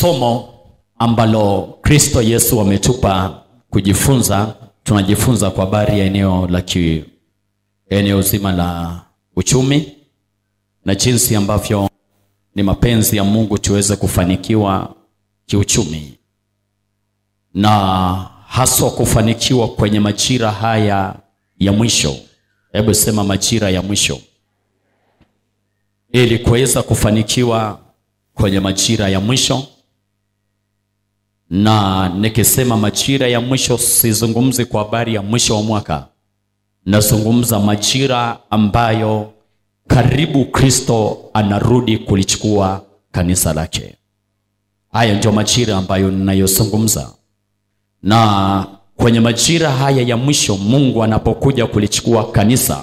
somo ambalo kristo yesu ametupa kujifunza tunajifunza kwa habari ya eneo la ki, eneo zima la uchumi na jinsi ambavyo ni mapenzi ya mungu tuweze kufanikiwa kiuchumi na haswa kufanikiwa kwenye majira haya ya mwisho hebu sema majira ya mwisho ili kuweza kufanikiwa kwenye majira ya mwisho na nikisema majira ya mwisho sizungumzi kwa habari ya mwisho wa mwaka nazungumza majira ambayo karibu kristo anarudi kulichukua kanisa lake haya ndio majira ambayo ninayozungumza na kwenye majira haya ya mwisho mungu anapokuja kulichukua kanisa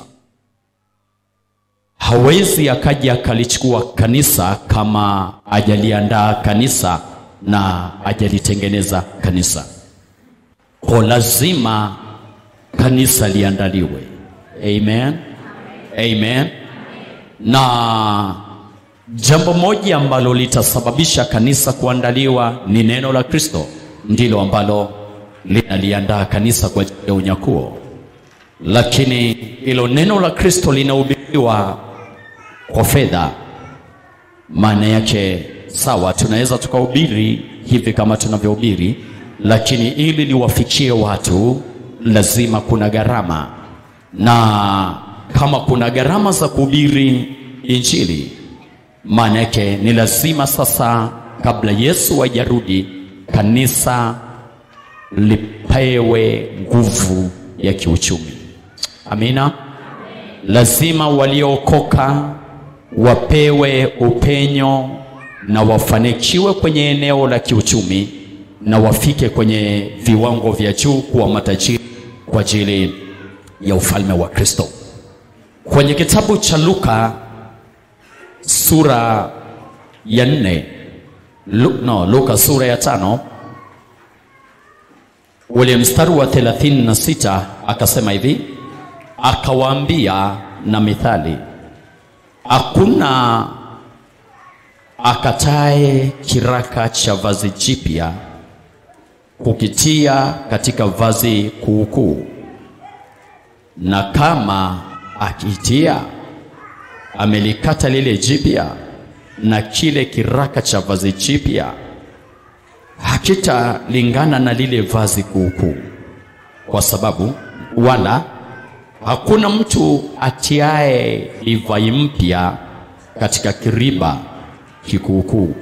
hawezi akaja akalichukua kanisa kama ajaliandaa kanisa na ajalitengeneza kanisa ko lazima kanisa liandaliwe amen amen na jambo moja ambalo litasababisha kanisa kuandaliwa ni neno la kristo ndilo ambalo linaliandaa kanisa kwa ajili ya unyakuo lakini hilo neno la kristo linahubiriwa kwa fedha maana yake sawa tunaweza tukahubiri hivi kama tunavyohubiri lakini ili liwafikie watu lazima kuna gharama na kama kuna gharama za kuhubiri injili maana yake ni lazima sasa kabla yesu hajarudi kanisa lipewe nguvu ya kiuchumi amina lazima waliookoka wapewe upenyo na wafanikiwe kwenye eneo la kiuchumi na wafike kwenye viwango vya juu kuwa matajiri kwa ajili ya ufalme wa kristo kwenye kitabu cha luka sura ya nne Lu, no, luka sura ya tano ule mstari wa 36 akasema hivi akawaambia na mithali hakuna akatae kiraka cha vazi jipya kukitia katika vazi kuukuu na kama akitia amelikata lile jipya na kile kiraka cha vazi jipya hakitalingana na lile vazi kuukuu kwa sababu wala hakuna mtu atiaye divai mpya katika kiriba kikuukuu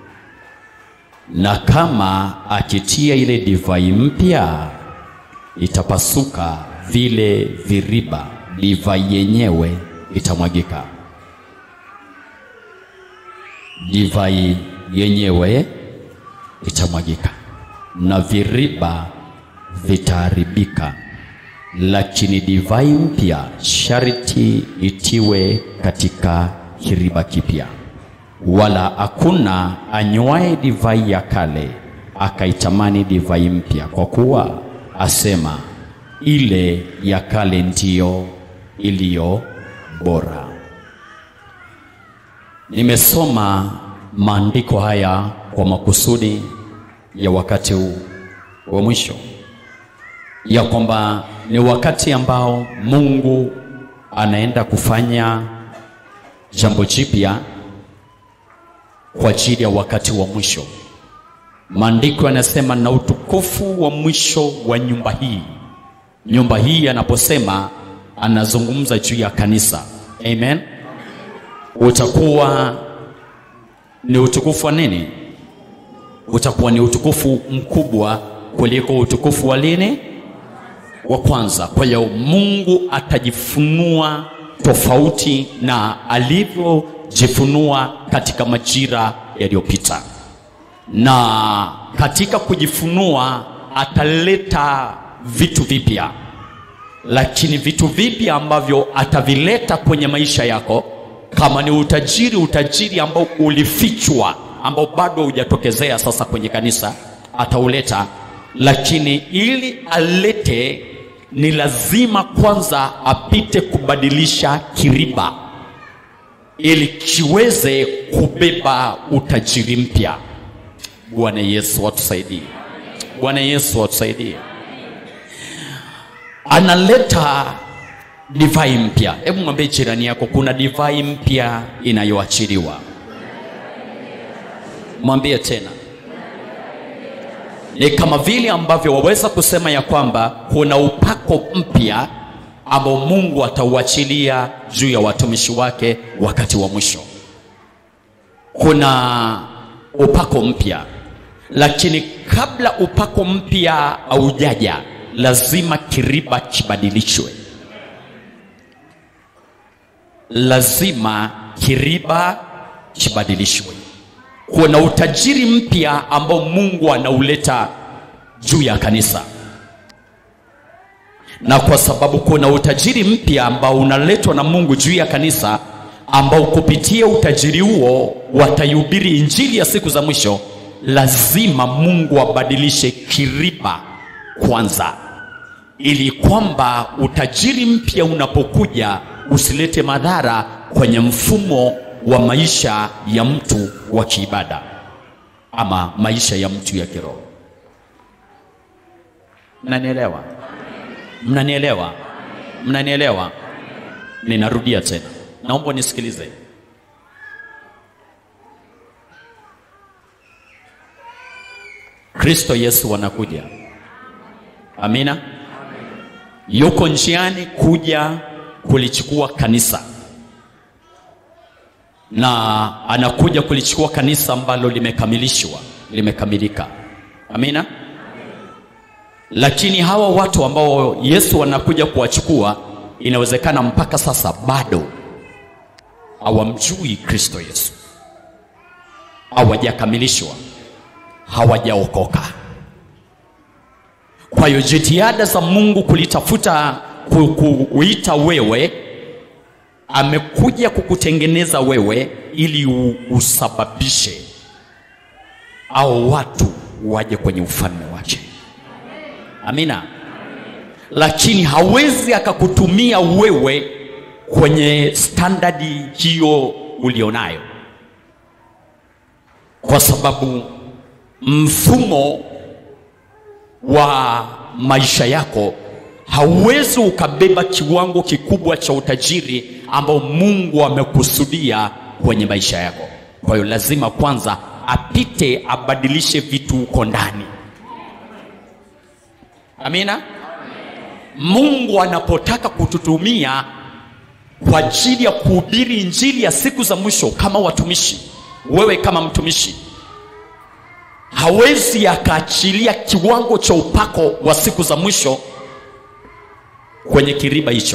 na kama akitia ile divai mpya itapasuka vile viriba divai yenyewe itamwagika divai yenyewe itamwagika na viriba vitaharibika lakini divai mpya sharti itiwe katika kiriba kipya wala hakuna anywaye divai ya kale akaitamani divai mpya kwa kuwa asema ile ya kale ndiyo iliyo bora nimesoma maandiko haya kwa makusudi ya wakati huu wa mwisho ya kwamba ni wakati ambao mungu anaenda kufanya jambo jipya kwa ajili ya wakati wa mwisho maandiko yanasema na utukufu wa mwisho wa nyumba hii nyumba hii anaposema anazungumza juu ya kanisa amen utakuwa ni utukufu wa nini utakuwa ni utukufu mkubwa kuliko utukufu wa lini wa kwanza kwa hiyo mungu atajifunua tofauti na alivyojifunua katika majira yaliyopita na katika kujifunua ataleta vitu vipya lakini vitu vipya ambavyo atavileta kwenye maisha yako kama ni utajiri utajiri ambao ulifichwa ambao bado hujatokezea sasa kwenye kanisa atauleta lakini ili alete ni lazima kwanza apite kubadilisha kiriba ili kiweze kubeba utajiri mpya bwana yesu atusaidie bwana yesu atusaidie analeta divai mpya hebu mwambie jirani yako kuna divai mpya inayoachiliwa mwambie tena ni kama vile ambavyo waweza kusema ya kwamba kuna upako mpya ambao mungu atauachilia juu ya watumishi wake wakati wa mwisho kuna upako mpya lakini kabla upako mpya haujaja lazima kiriba kibadilishwe lazima kiriba kibadilishwe kuna utajiri mpya ambao mungu anauleta juu ya kanisa na kwa sababu kuna utajiri mpya ambao unaletwa na mungu juu ya kanisa ambao kupitia utajiri huo wataihubiri injili ya siku za mwisho lazima mungu abadilishe kiriba kwanza ili kwamba utajiri mpya unapokuja usilete madhara kwenye mfumo wa maisha ya mtu wa kiibada ama maisha ya mtu ya kiroho mnanielewa mnanielewa mnanielewa ninarudia tena naomba nisikilize kristo yesu anakuja amina yuko njiani kuja kulichukua kanisa na anakuja kulichukua kanisa ambalo limekamilishwa limekamilika amina lakini hawa watu ambao yesu anakuja kuwachukua inawezekana mpaka sasa bado hawamjui kristo yesu hawajakamilishwa hawajaokoka kwa hiyo jitihada za mungu kulitafuta ku- kuita wewe amekuja kukutengeneza wewe ili u- usababishe au watu waje kwenye ufalme wake amina lakini hawezi akakutumia wewe kwenye standadi hiyo ulionayo kwa sababu mfumo wa maisha yako hauwezi ukabeba kiwango kikubwa cha utajiri ambao mungu amekusudia kwenye maisha yako kwa hiyo lazima kwanza apite abadilishe vitu huko ndani amina mungu anapotaka kututumia kwa ajili ya kuhubiri injili ya siku za mwisho kama watumishi wewe kama mtumishi hawezi akaachilia kiwango cha upako wa siku za mwisho kwenye kiriba hicho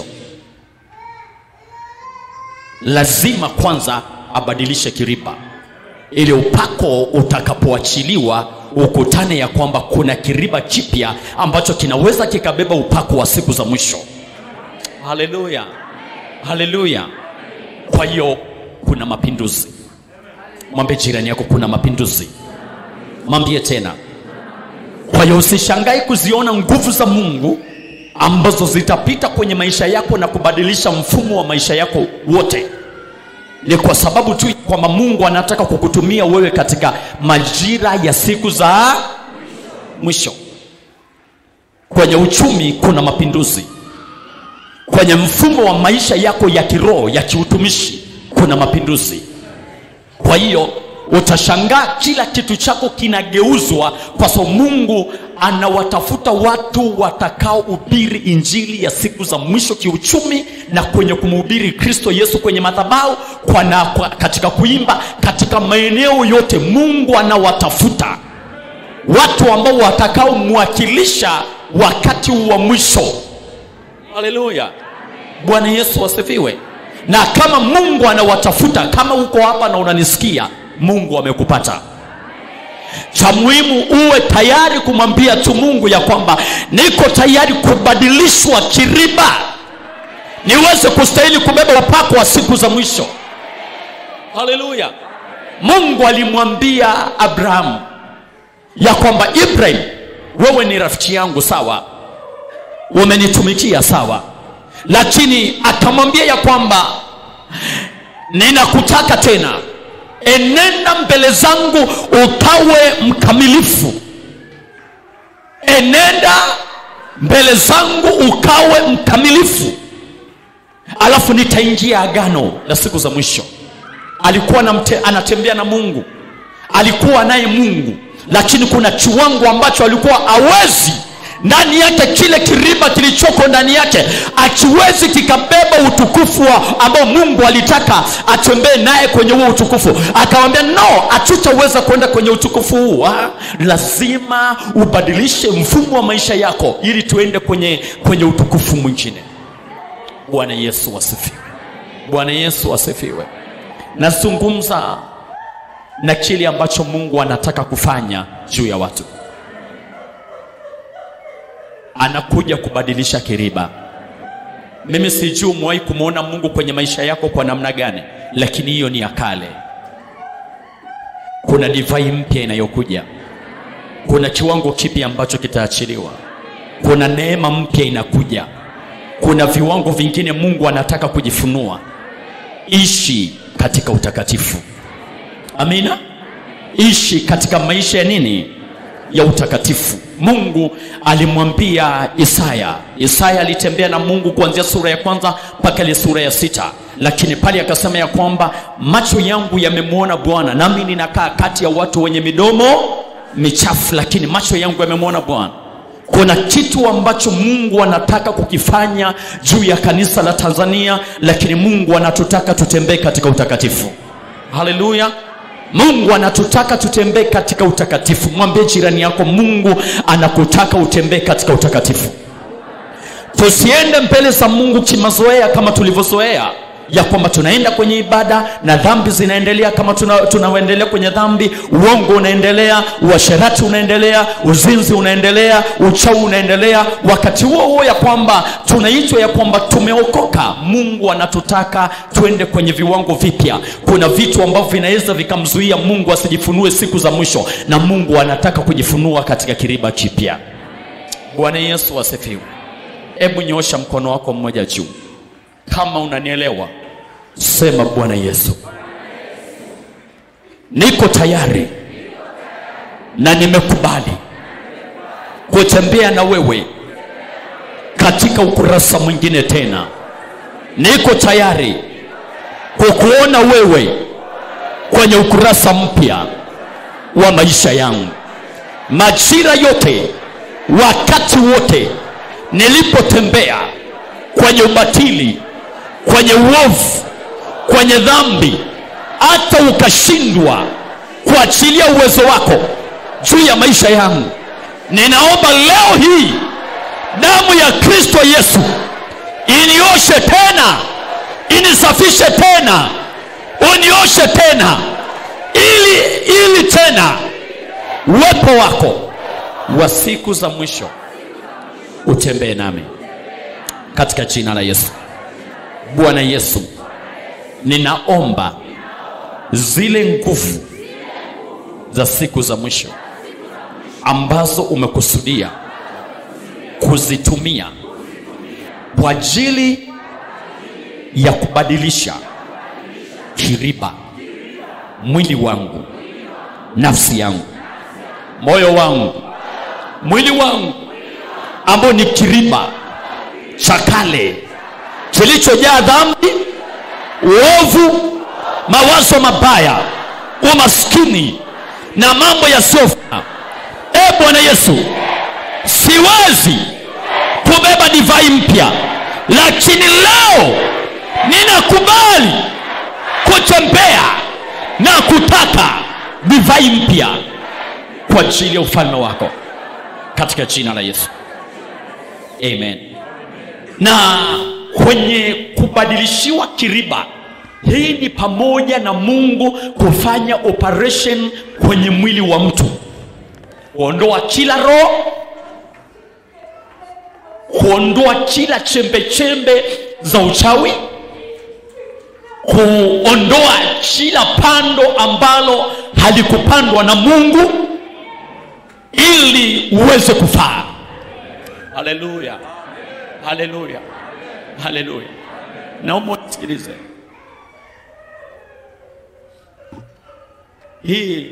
lazima kwanza abadilishe kiriba ili upako utakapoachiliwa ukutane ya kwamba kuna kiriba kipya ambacho kinaweza kikabeba upako wa siku za mwisho haleluya haleluya kwa hiyo kuna mapinduzi mwambie jirani yako kuna mapinduzi mwambie tena kwa hiyo usishangai kuziona nguvu za mungu ambazo zitapita kwenye maisha yako na kubadilisha mfumo wa maisha yako wote ni kwa sababu tu kwamba mungu anataka kukutumia wewe katika majira ya siku za mwisho kwenye uchumi kuna mapinduzi kwenye mfumo wa maisha yako ya kiroho ya kiutumishi kuna mapinduzi kwa hiyo utashangaa kila kitu chako kinageuzwa kwa sababu mungu anawatafuta watu watakaohubiri injili ya siku za mwisho kiuchumi na kwenye kumhubiri kristo yesu kwenye madhabau kwa na, kwa, katika kuimba katika maeneo yote mungu anawatafuta watu ambao watakaomwakilisha wakati wa mwisho haleluya bwana yesu asifiwe na kama mungu anawatafuta kama uko hapa na unanisikia mungu amekupata cha muhimu uwe tayari kumwambia tu mungu ya kwamba niko tayari kubadilishwa kiriba niweze kustahili kubeba upako wa siku za mwisho haleluya mungu alimwambia abrahamu ya kwamba ibrahim wewe ni rafiki yangu sawa umenitumikia sawa lakini akamwambia ya kwamba ninakutaka tena enenda mbele zangu ukawe mkamilifu enenda mbele zangu ukawe mkamilifu alafu nitaingia agano la siku za mwisho alikuwa namte, anatembea na mungu alikuwa naye mungu lakini kuna kiwango ambacho alikuwa awezi ndani yake kile kiriba kilichoko ndani yake akiwezi kikabeba utukufu wa ambao mungu alitaka atembee naye kwenye huo utukufu akawambia no hatutaweza kwenda kwenye utukufu huu ha? lazima ubadilishe mfumo wa maisha yako ili tuende kwenye kwenye utukufu mwingine bwana yesu asifiwe bwana yesu asifiwe nazungumza na kile ambacho mungu anataka kufanya juu ya watu anakuja kubadilisha kiriba mimi sijui umewahi kumwona mungu kwenye maisha yako kwa namna gani lakini hiyo ni ya kale kuna divai mpya inayokuja kuna kiwango kipya ambacho kitaachiliwa kuna neema mpya inakuja kuna viwango vingine mungu anataka kujifunua ishi katika utakatifu amina ishi katika maisha ya nini ya utakatifu mungu alimwambia isaya isaya alitembea na mungu kuanzia sura ya kwanza mpaka ile sura ya sita lakini pale akasema ya kwamba macho yangu yamemwona bwana nami ninakaa kati ya watu wenye midomo michafu lakini macho yangu yamemwona bwana kuna kitu ambacho mungu anataka kukifanya juu ya kanisa la tanzania lakini mungu anatutaka tutembee katika utakatifu haleluya mungu anatutaka tutembee katika utakatifu mwambie jirani yako mungu anakutaka utembee katika utakatifu tusiende mbele za mungu kimazoea kama tulivyozoea ya kwamba tunaenda kwenye ibada na dhambi zinaendelea kama tunaendelea tuna kwenye dhambi uongo unaendelea uasherati unaendelea uzinzi unaendelea uchawi unaendelea wakati huo huo ya kwamba tunaitwa ya kwamba tumeokoka mungu anatutaka tuende kwenye viwango vipya kuna vitu ambavyo vinaweza vikamzuia mungu asijifunue siku za mwisho na mungu anataka kujifunua katika kiriba kipya bwana yesu asifiwe hebu nyoosha mkono wako mmoja juu kama unanielewa sema bwana yesu niko tayari na nimekubali kutembea na wewe katika ukurasa mwingine tena niko tayari kukuona wewe kwenye ukurasa mpya wa maisha yangu majira yote wakati wote nilipotembea kwenye ubatili kwenye uovu kwenye dhambi hata ukashindwa kuachilia uwezo wako juu ya maisha yangu ninaomba leo hii damu ya kristo yesu inioshe tena inisafishe tena unioshe tena ili ili tena uwepo wako wa siku za mwisho utembee nami katika jina la yesu bwana yesu ninaomba zile nguvu za siku za mwisho ambazo umekusudia kuzitumia kwa ajili ya kubadilisha kiriba mwili wangu nafsi yangu moyo wangu mwili wangu ambao ni kiriba cha kale kilichojaa dhambi uovu mawazo mabaya umaskini na mambo yasiyofaa e bwana yesu siwezi kubeba divai mpya lakini leo ninakubali kutembea na kutaka divai mpya kwa ajili ya ufalme wako katika jina la yesu amen na kwenye kubadilishiwa kiriba hii ni pamoja na mungu kufanya operation kwenye mwili wa mtu kuondoa kila roho kuondoa kila chembe chembe za uchawi kuondoa kila pando ambalo halikupandwa na mungu ili uweze kufaa haleluya haleluya haleluya naomba unisikilize hii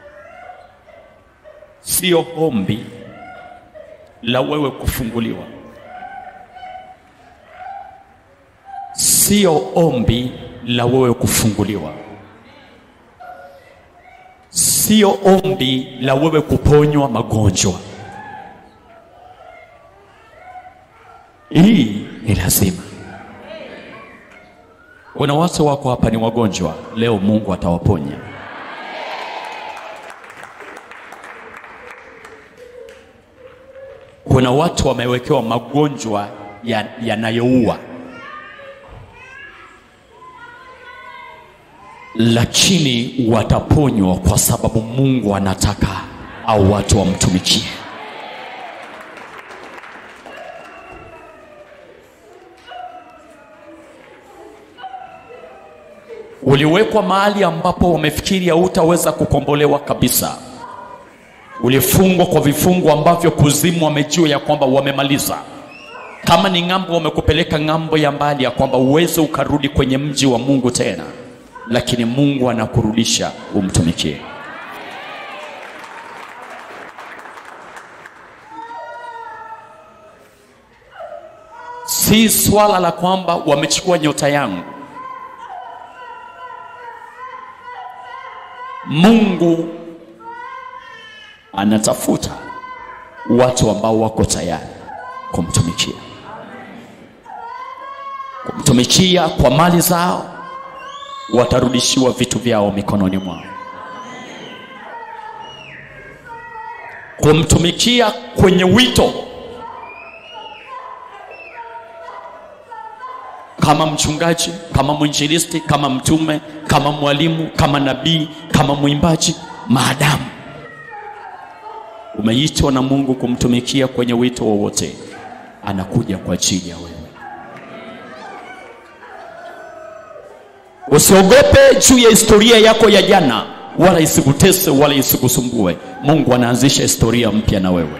sio ombi la wewe kufunguliwa, sio ombi la wewe kufunguliwa, sio ombi la wewe kuponywa magonjwa. Hii ni lazima. Kuna watu wako hapa ni wagonjwa, leo Mungu atawaponya. Kuna watu wamewekewa magonjwa yanayoua, lakini wataponywa kwa sababu Mungu anataka au watu wamtumikie. Uliwekwa mahali ambapo wamefikiri hautaweza kukombolewa kabisa. Ulifungwa kwa vifungo ambavyo kuzimu wamejua ya kwamba wamemaliza. Kama ni ng'ambo, wamekupeleka ng'ambo ya mbali, ya kwamba uweze ukarudi kwenye mji wa Mungu tena, lakini Mungu anakurudisha umtumikie. Si swala la kwamba wamechukua nyota yangu. Mungu anatafuta watu ambao wako tayari kumtumikia, kumtumikia kwa mali zao, watarudishiwa vitu vyao mikononi mwao, kumtumikia kwenye wito kama mchungaji, kama mwinjilisti, kama mtume, kama mwalimu, kama nabii, kama mwimbaji, maadamu umeitwa na Mungu kumtumikia kwenye wito wowote, anakuja kwa ajili ya wewe. Usiogope juu ya historia yako ya jana, wala isikutese wala isikusumbue. Mungu anaanzisha historia mpya na wewe.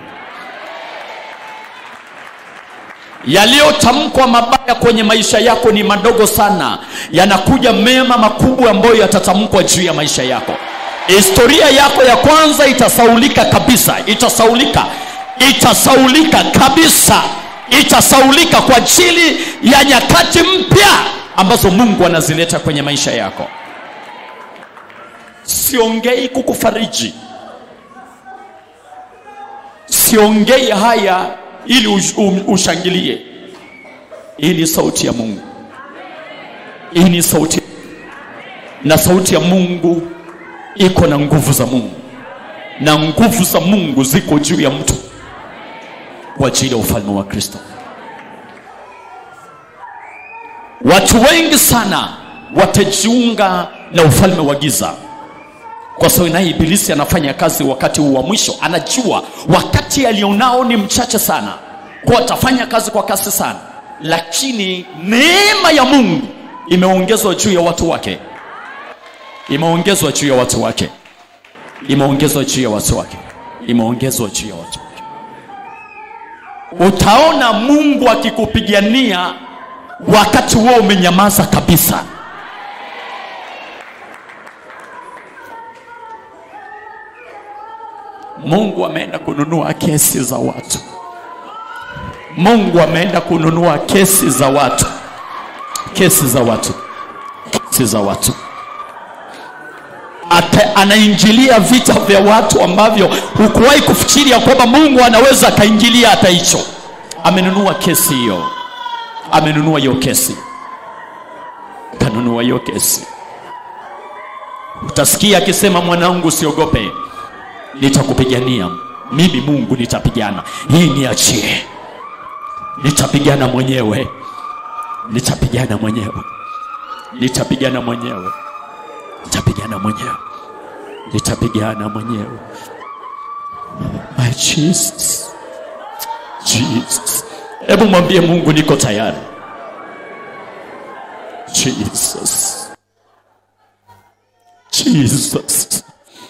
Yaliyotamkwa mabaya kwenye maisha yako ni madogo sana, yanakuja mema makubwa ambayo yatatamkwa juu ya maisha yako. Historia yako ya kwanza itasaulika kabisa, itasaulika, itasaulika kabisa, itasaulika kwa ajili ya nyakati mpya ambazo Mungu anazileta kwenye maisha yako. Siongei kukufariji, siongei haya ili ushangilie. Hii ni sauti ya Mungu, hii ni sauti, na sauti ya Mungu iko na nguvu za Mungu, na nguvu za Mungu ziko juu ya mtu kwa ajili ya ufalme wa Kristo. Watu wengi sana watajiunga na ufalme wa giza kwa sababu naye Ibilisi anafanya kazi wakati huu wa mwisho. Anajua wakati alionao ni mchache sana, kwa atafanya kazi kwa kasi sana, lakini neema ya Mungu imeongezwa juu ya watu wake, imeongezwa juu ya watu wake, imeongezwa juu ya watu wake, imeongezwa juu ya watu wake. Utaona Mungu akikupigania wakati wewe umenyamaza kabisa. Mungu ameenda kununua kesi za watu. Mungu ameenda kununua kesi za watu, kesi za watu, kesi za watu. Ata, anaingilia vita vya watu ambavyo hukuwahi kufikiria kwamba Mungu anaweza akaingilia hata hicho. Amenunua kesi hiyo, amenunua hiyo kesi, kanunua hiyo kesi. Utasikia akisema, mwanangu, usiogope nitakupigania mimi, Mungu nitapigana. Hii niachie, nitapigana mwenyewe, nitapigana mwenyewe, nitapigana mwenyewe, nitapigana mwenyewe, nitapigana mwenyewe. My Jesus, Jesus, hebu mwambie Mungu niko tayari. Jesus, Jesus.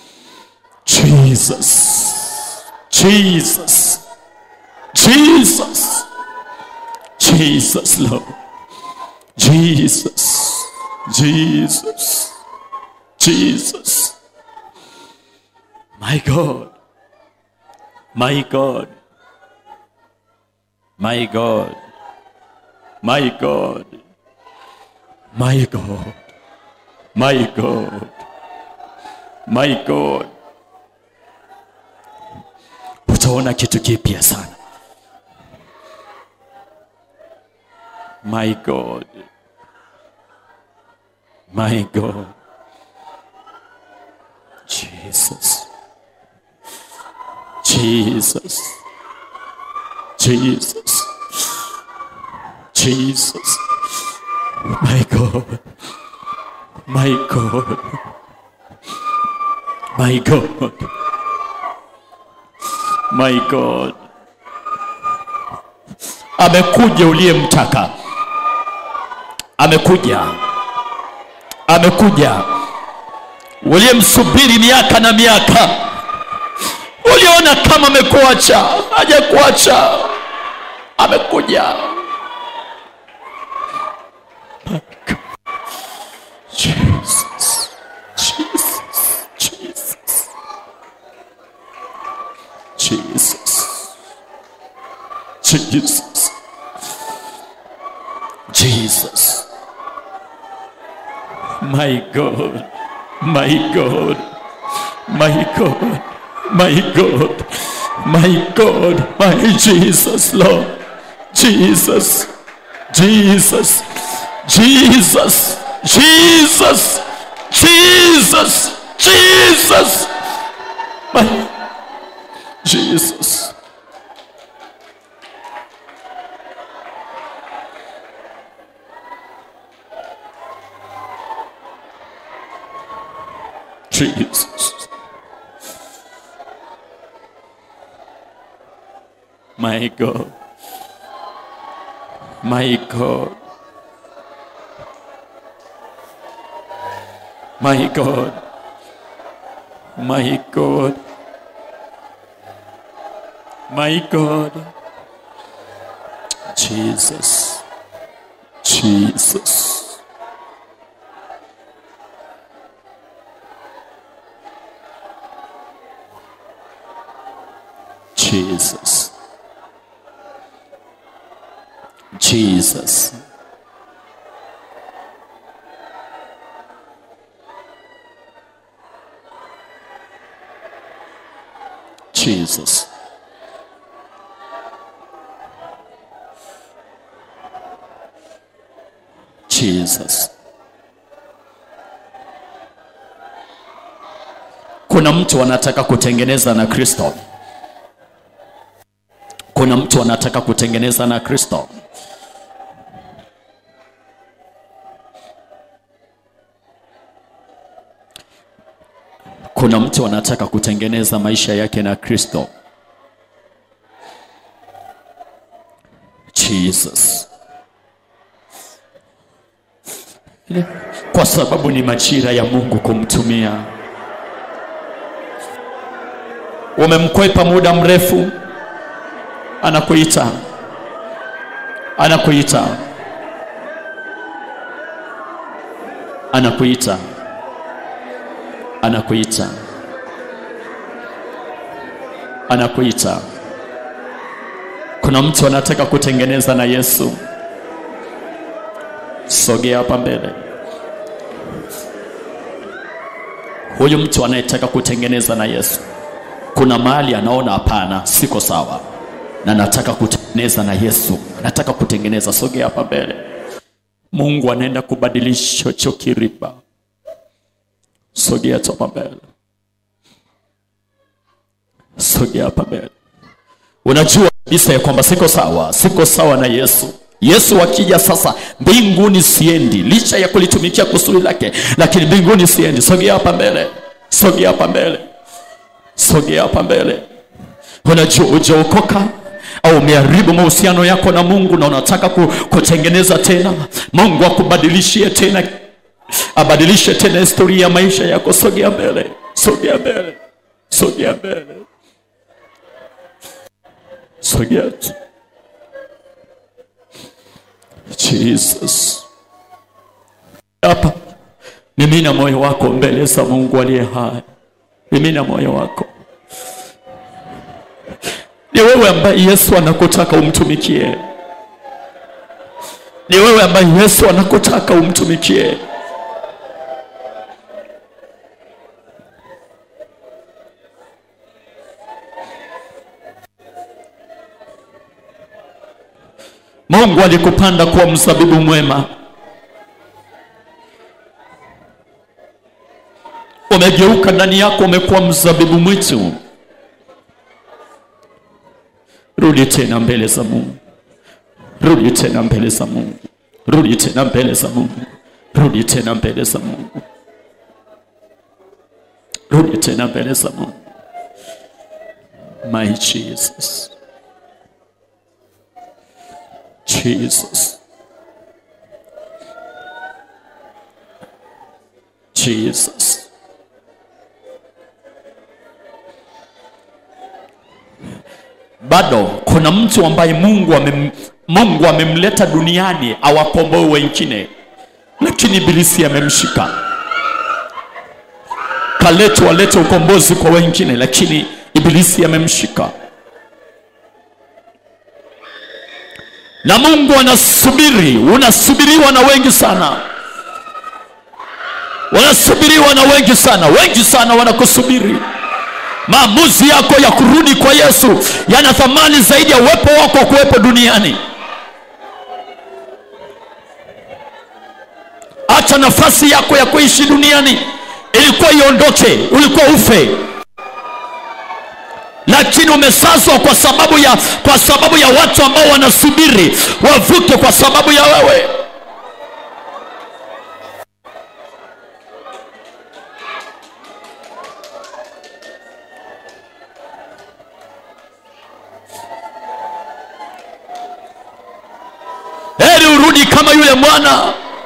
Jesus, Jesus, Jesus, Jesus, Lord, Jesus, Jesus, Jesus, My God. My God. My God. My God. My God. My God. My God. Utaona kitu kipya sana. My God. My God. Jesus. Jesus. Jesus. Jesus. My God. My God. My God. My God. Amekuja uliyemtaka. Amekuja. Amekuja. Uliyemsubiri miaka na miaka. Uliona kama amekuacha, hajakuacha. Amekuja. Jesus. Jesus. Jesus. Jesus. Jesus. Jesus. My God. My God. My God. My God. My God. My Jesus, Lord. Jesus. Jesus. Jesus. Jesus. Jesus. Jesus. My Jesus. Jesus. My God. My God. My God. My God. My God. Jesus. Jesus. Jesus. Jesus. Jesus. Jesus. Kuna mtu anataka kutengeneza na Kristo. Kuna mtu anataka kutengeneza na Kristo. Kuna mtu anataka kutengeneza maisha yake na Kristo. Jesus. Kwa sababu ni majira ya Mungu kumtumia. Umemkwepa muda mrefu, anakuita, anakuita, anakuita, anakuita, anakuita. Kuna mtu anataka kutengeneza na Yesu. Sogea hapa mbele. Huyu mtu anayetaka kutengeneza na Yesu, kuna mahali anaona hapana, siko sawa, na nataka kutengeneza na Yesu, nataka kutengeneza. Sogea hapa mbele. Mungu anaenda kubadilisha hicho kiriba. Sogea tu hapa mbele, sogea hapa mbele. Unajua kabisa ya kwamba siko sawa, siko sawa na Yesu. Yesu akija sasa, mbinguni siendi, licha ya kulitumikia kusudi lake, lakini mbinguni siendi. Sogea hapa mbele, sogea hapa mbele, sogea hapa mbele. Unajua hujaokoka au umeharibu mahusiano yako na Mungu na unataka ku, kutengeneza tena, Mungu akubadilishie tena, abadilishe tena historia ya maisha yako. Sogea mbele, sogea mbele, sogea mbele, sogea tu. Jesus. Hapa mimina moyo wako mbele za Mungu aliye hai. Mimina moyo wako. Ni wewe ambaye Yesu anakutaka umtumikie. Ni wewe ambaye Yesu anakutaka umtumikie. Mungu alikupanda kuwa mzabibu mwema. Umegeuka ndani yako, umekuwa mzabibu mwitu. Rudi tena mbele za Mungu, rudi tena mbele za Mungu, rudi tena mbele za Mungu, rudi tena mbele za Mungu, rudi tena mbele za Mungu. My Jesus. Jesus. Jesus. Bado kuna mtu ambaye Mungu amem, Mungu amemleta duniani awakomboe wengine, lakini ibilisi amemshika. Kaletwa alete ukombozi kwa wengine, lakini ibilisi amemshika. na Mungu anasubiri, unasubiriwa na wengi sana, wanasubiriwa na wengi sana, wengi sana wanakusubiri. Maamuzi yako ya kurudi kwa Yesu yana thamani zaidi ya uwepo wako wa kuwepo duniani. Acha nafasi yako ya kuishi duniani ilikuwa iondoke, ulikuwa ufe lakini umesazwa kwa sababu ya kwa sababu ya watu ambao wanasubiri wavuke kwa sababu ya wewe. Heri urudi kama yule mwana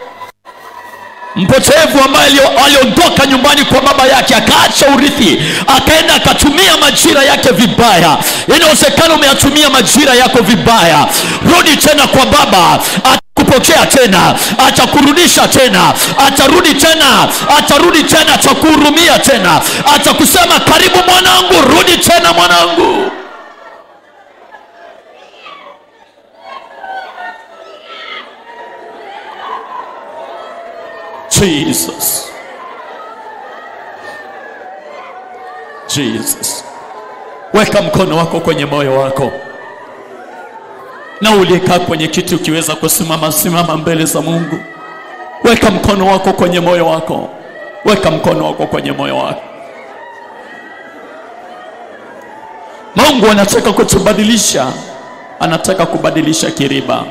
mpotevu ambaye alio- aliondoka nyumbani kwa baba yake akaacha urithi akaenda akatumia majira yake vibaya inawezekana umeyatumia majira yako vibaya rudi tena kwa baba atakupokea tena atakurudisha tena atarudi tena atarudi tena atakuhurumia tena atakusema karibu mwanangu rudi tena mwanangu Jesus. Jesus. Weka mkono wako kwenye moyo wako, na uliyekaa kwenye kiti ukiweza kusimama, simama mbele za Mungu. Weka mkono wako kwenye moyo wako, weka mkono wako kwenye moyo wako. Mungu anataka kutubadilisha, anataka kubadilisha kiriba.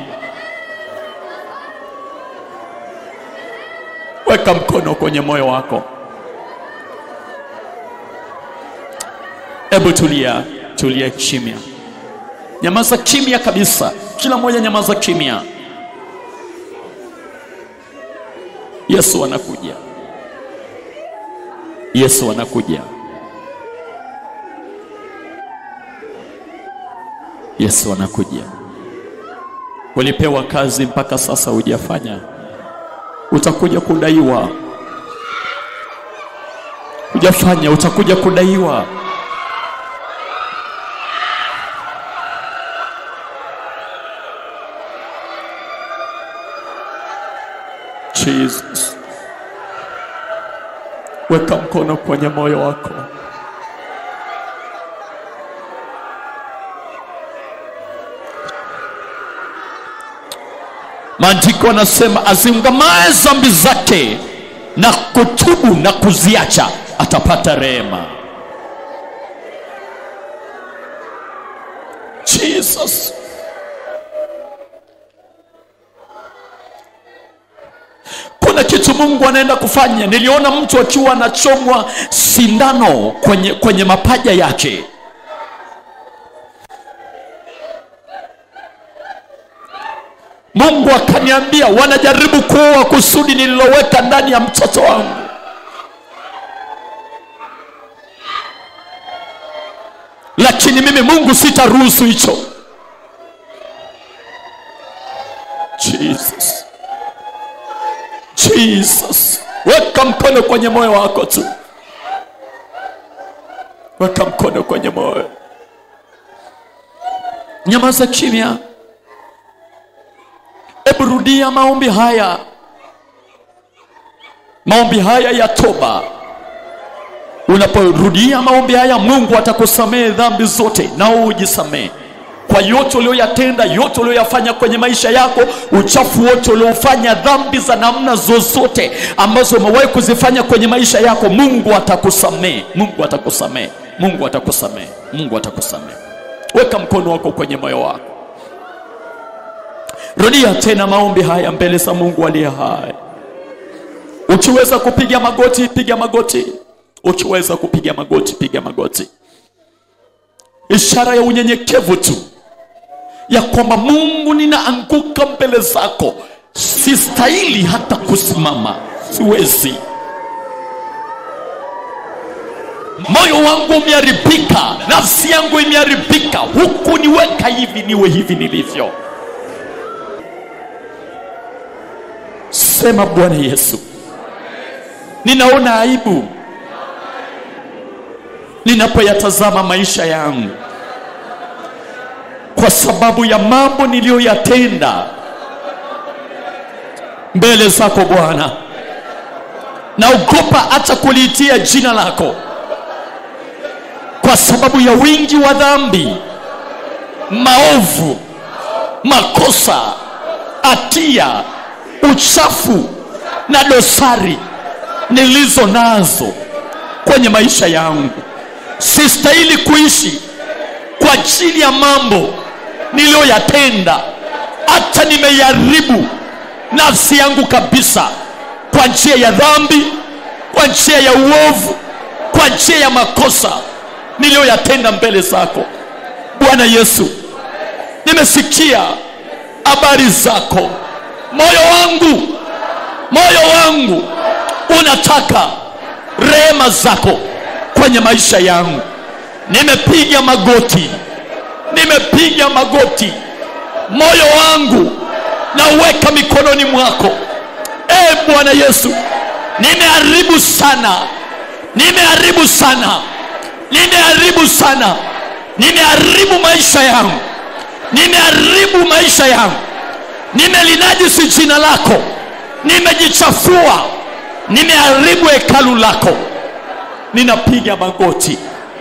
Weka mkono kwenye moyo wako. Hebu tulia, tulia kimya, nyamaza kimya kabisa, kila mmoja nyamaza kimya. Yesu anakuja, Yesu anakuja, Yesu anakuja. Ulipewa kazi mpaka sasa hujafanya, utakuja kudaiwa. Hujafanya, utakuja kudaiwa. Jesus. Weka mkono kwenye moyo wako. Maandiko anasema aziungamaye dhambi zake na kutubu na kuziacha atapata rehema. Jesus. kuna kitu Mungu anaenda kufanya. Niliona mtu akiwa anachomwa sindano kwenye, kwenye mapaja yake. Mungu akaniambia wanajaribu kuua kusudi nililoweka ndani ya mtoto wangu. Lakini mimi Mungu sitaruhusu hicho. Jesus. Jesus. Weka mkono kwenye moyo wako tu, weka mkono kwenye moyo. nyamaza kimya hebu rudia maombi haya maombi haya ya toba unaporudia maombi haya mungu atakusamehe dhambi zote nao ujisamehe kwa yote ulioyatenda yote ulioyafanya kwenye maisha yako uchafu wote uliofanya dhambi za namna zozote ambazo umewahi kuzifanya kwenye maisha yako mungu atakusamehe mungu atakusamehe mungu atakusamehe mungu atakusamehe weka mkono wako kwenye moyo wako rudia tena maombi haya mbele za mungu aliye hai ukiweza kupiga magoti piga magoti ukiweza kupiga magoti piga magoti ishara ya unyenyekevu tu ya kwamba mungu ninaanguka mbele zako sistahili hata kusimama siwezi moyo wangu umeharibika nafsi yangu imeharibika huku niweka hivi niwe hivi nilivyo sema bwana yesu ninaona aibu ninapoyatazama maisha yangu kwa sababu ya mambo niliyoyatenda mbele zako bwana naogopa hata kuliitia jina lako kwa sababu ya wingi wa dhambi maovu makosa hatia uchafu na dosari nilizo nazo kwenye maisha yangu sistahili kuishi kwa ajili ya mambo niliyoyatenda hata nimeiharibu nafsi yangu kabisa kwa njia ya dhambi kwa njia ya uovu kwa njia ya makosa niliyoyatenda mbele zako bwana yesu nimesikia habari zako moyo wangu moyo wangu unataka rehema zako kwenye maisha yangu nimepiga magoti nimepiga magoti moyo wangu nauweka mikononi mwako e bwana yesu nimeharibu sana nimeharibu sana nimeharibu sana nimeharibu maisha yangu nimeharibu maisha yangu nimelinajisi jina lako nimejichafua nimeharibu hekalu lako ninapiga magoti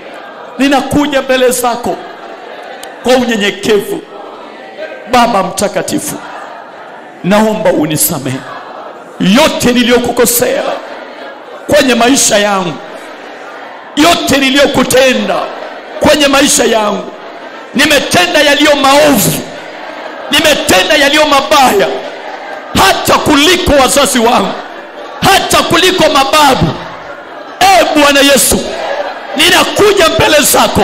ninakuja mbele zako kwa unyenyekevu baba mtakatifu naomba unisamehe yote niliyokukosea kwenye maisha yangu yote niliyokutenda kwenye maisha yangu nimetenda yaliyo maovu nimetenda yaliyo mabaya hata kuliko wazazi wangu hata kuliko mababu e bwana yesu ninakuja mbele zako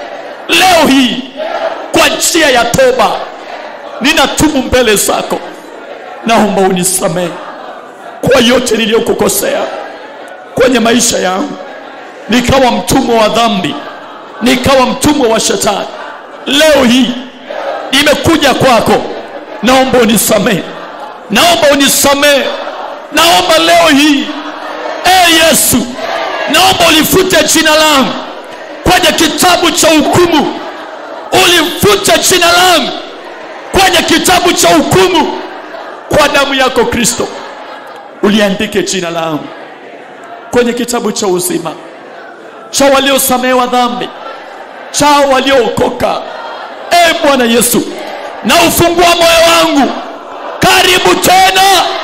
leo hii kwa njia ya toba ninatubu mbele zako naomba unisamehe kwa yote niliyokukosea kwenye maisha yangu nikawa mtumwa wa dhambi nikawa mtumwa wa shetani leo hii nimekuja kwako naomba unisamehe naomba unisamehe naomba leo hii e yesu naomba ulifute jina langu kwenye kitabu cha hukumu ulifute jina langu kwenye kitabu cha hukumu kwa damu yako kristo uliandike jina langu kwenye kitabu cha uzima cha waliosamehewa dhambi cha waliookoka e bwana yesu na ufungua moyo wangu karibu tena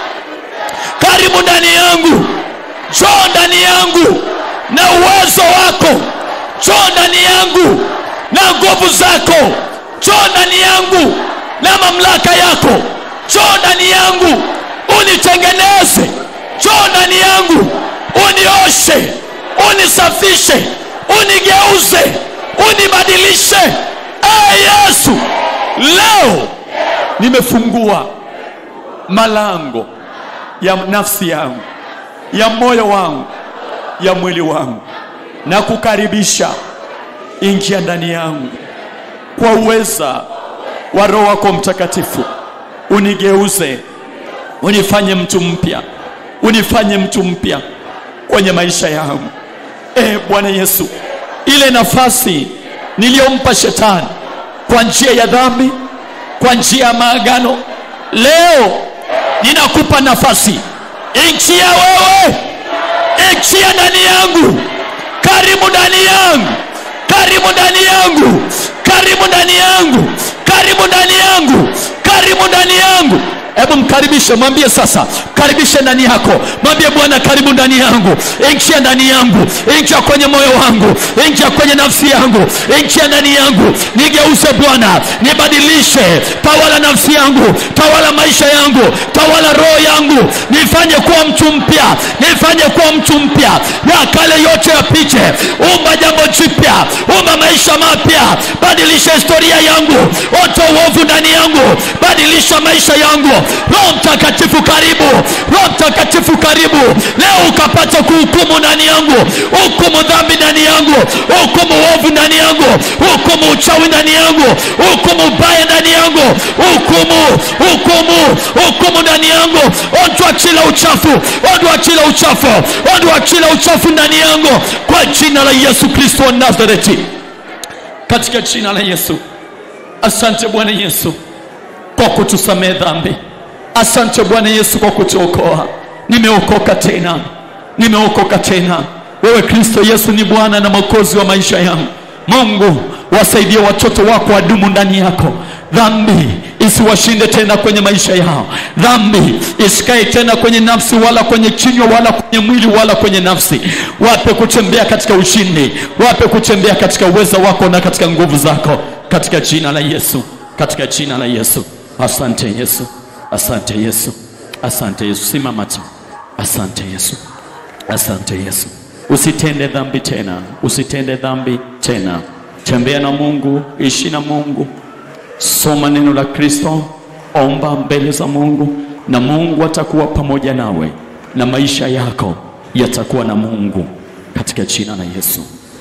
karibu ndani yangu njoo ndani yangu na uwezo wako njoo ndani yangu na nguvu zako njoo ndani yangu na mamlaka yako njoo ndani yangu unitengeneze njoo ndani yangu unioshe unisafishe unigeuze unibadilishe ee yesu leo nimefungua malango ya nafsi yangu ya moyo wangu ya mwili wangu na kukaribisha ingia ndani yangu kwa uweza wa roho wako mtakatifu unigeuze unifanye mtu mpya unifanye mtu mpya kwenye maisha yangu e bwana yesu ile nafasi niliyompa shetani kwa njia ya dhambi kwa njia ya maagano leo ninakupa nafasi ingia wewe ingia ndani yangu karibu ndani yangu karibu ndani yangu karibu ndani yangu karibu ndani yangu karibu ndani yangu hebu mkaribishe mwambie sasa karibishe ndani yako mwambie bwana karibu ndani yangu ingia ndani yangu ingia kwenye moyo wangu ingia kwenye nafsi yangu ingia ndani yangu nigeuze bwana nibadilishe tawala nafsi yangu tawala maisha yangu tawala roho yangu nifanye kuwa mtu mpya nifanye kuwa mtu mpya ya kale yote yapite umba jambo jipya umba maisha mapya badilisha historia yangu oto uovu ndani yangu badilisha maisha yangu roho mtakatifu karibu roho mtakatifu karibu leo ukapata kuhukumu ndani yangu hukumu dhambi ndani yangu hukumu uovu ndani yangu hukumu uchawi ndani yangu hukumu baya ndani yangu hukumu hukumu hukumu ndani yangu ondwa kila uchafu ondwa kila uchafu ondwa kila uchafu ndani yangu kwa jina la yesu kristo wa nazareti katika jina la yesu asante bwana yesu kwa kutusamehe dhambi asante bwana yesu kwa kutuokoa nimeokoka tena nimeokoka tena wewe kristo yesu ni bwana na mwokozi wa maisha yangu mungu wasaidie watoto wako wadumu ndani yako dhambi isiwashinde tena kwenye maisha yao dhambi isikae tena kwenye nafsi wala kwenye kinywa wala kwenye mwili wala kwenye nafsi wape kutembea katika ushindi wape kutembea katika uweza wako na katika nguvu zako katika jina la yesu katika jina la yesu asante yesu asante yesu asante yesu simama tu asante yesu asante yesu usitende dhambi tena usitende dhambi tena tembea na mungu ishi na mungu soma neno la kristo omba mbele za mungu na mungu atakuwa pamoja nawe na maisha yako yatakuwa na mungu katika jina la yesu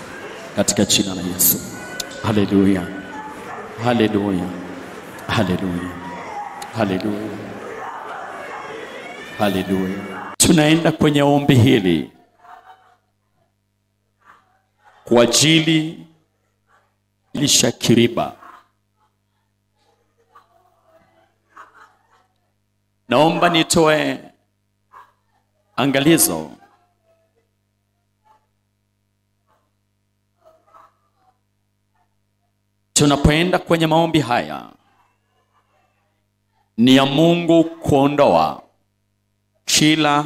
katika jina la yesu haleluya haleluya haleluya haleluya haleluya tunaenda kwenye ombi hili kwa ajili lisha kiriba naomba nitoe angalizo tunapoenda kwenye maombi haya ni ya mungu kuondoa kila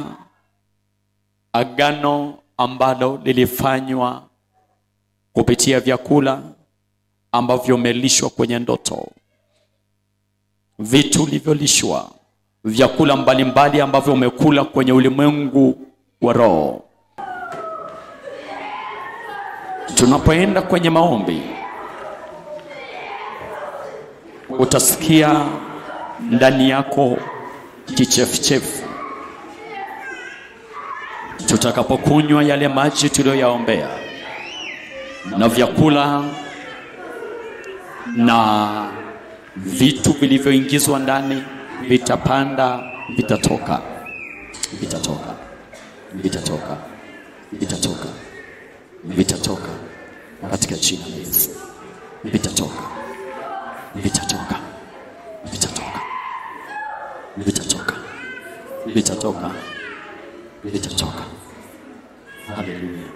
agano ambalo lilifanywa kupitia vyakula ambavyo umelishwa kwenye ndoto vitu ulivyolishwa vyakula mbalimbali ambavyo umekula kwenye ulimwengu wa roho tunapoenda kwenye maombi utasikia ndani yako kichefuchefu tutakapokunywa yale maji tuliyoyaombea na vyakula na vitu vilivyoingizwa ndani vitapanda vitatoka vitatoka vitatoka vitatoka vitatoka katika jina la Yesu vitatoka vitatoka vitatoka vitatoka vitatoka vitatoka haleluya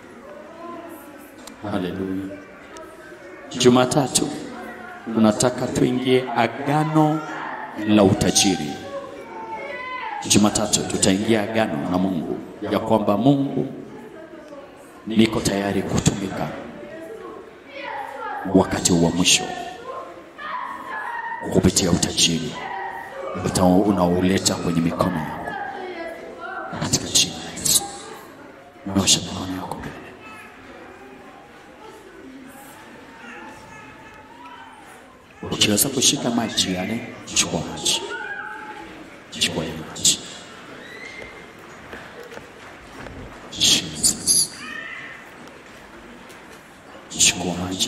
haleluya jumatatu tunataka tuingie agano la utajiri jumatatu tutaingia agano na mungu ya kwamba mungu niko tayari kutumika wakati wa mwisho kupitia utajiri unaouleta kwenye mikono yangu katika jina la yesu nyosha mikono yako mbele ukiweza kushika maji yale chukua maji chukua yale maji Jesus. chukua maji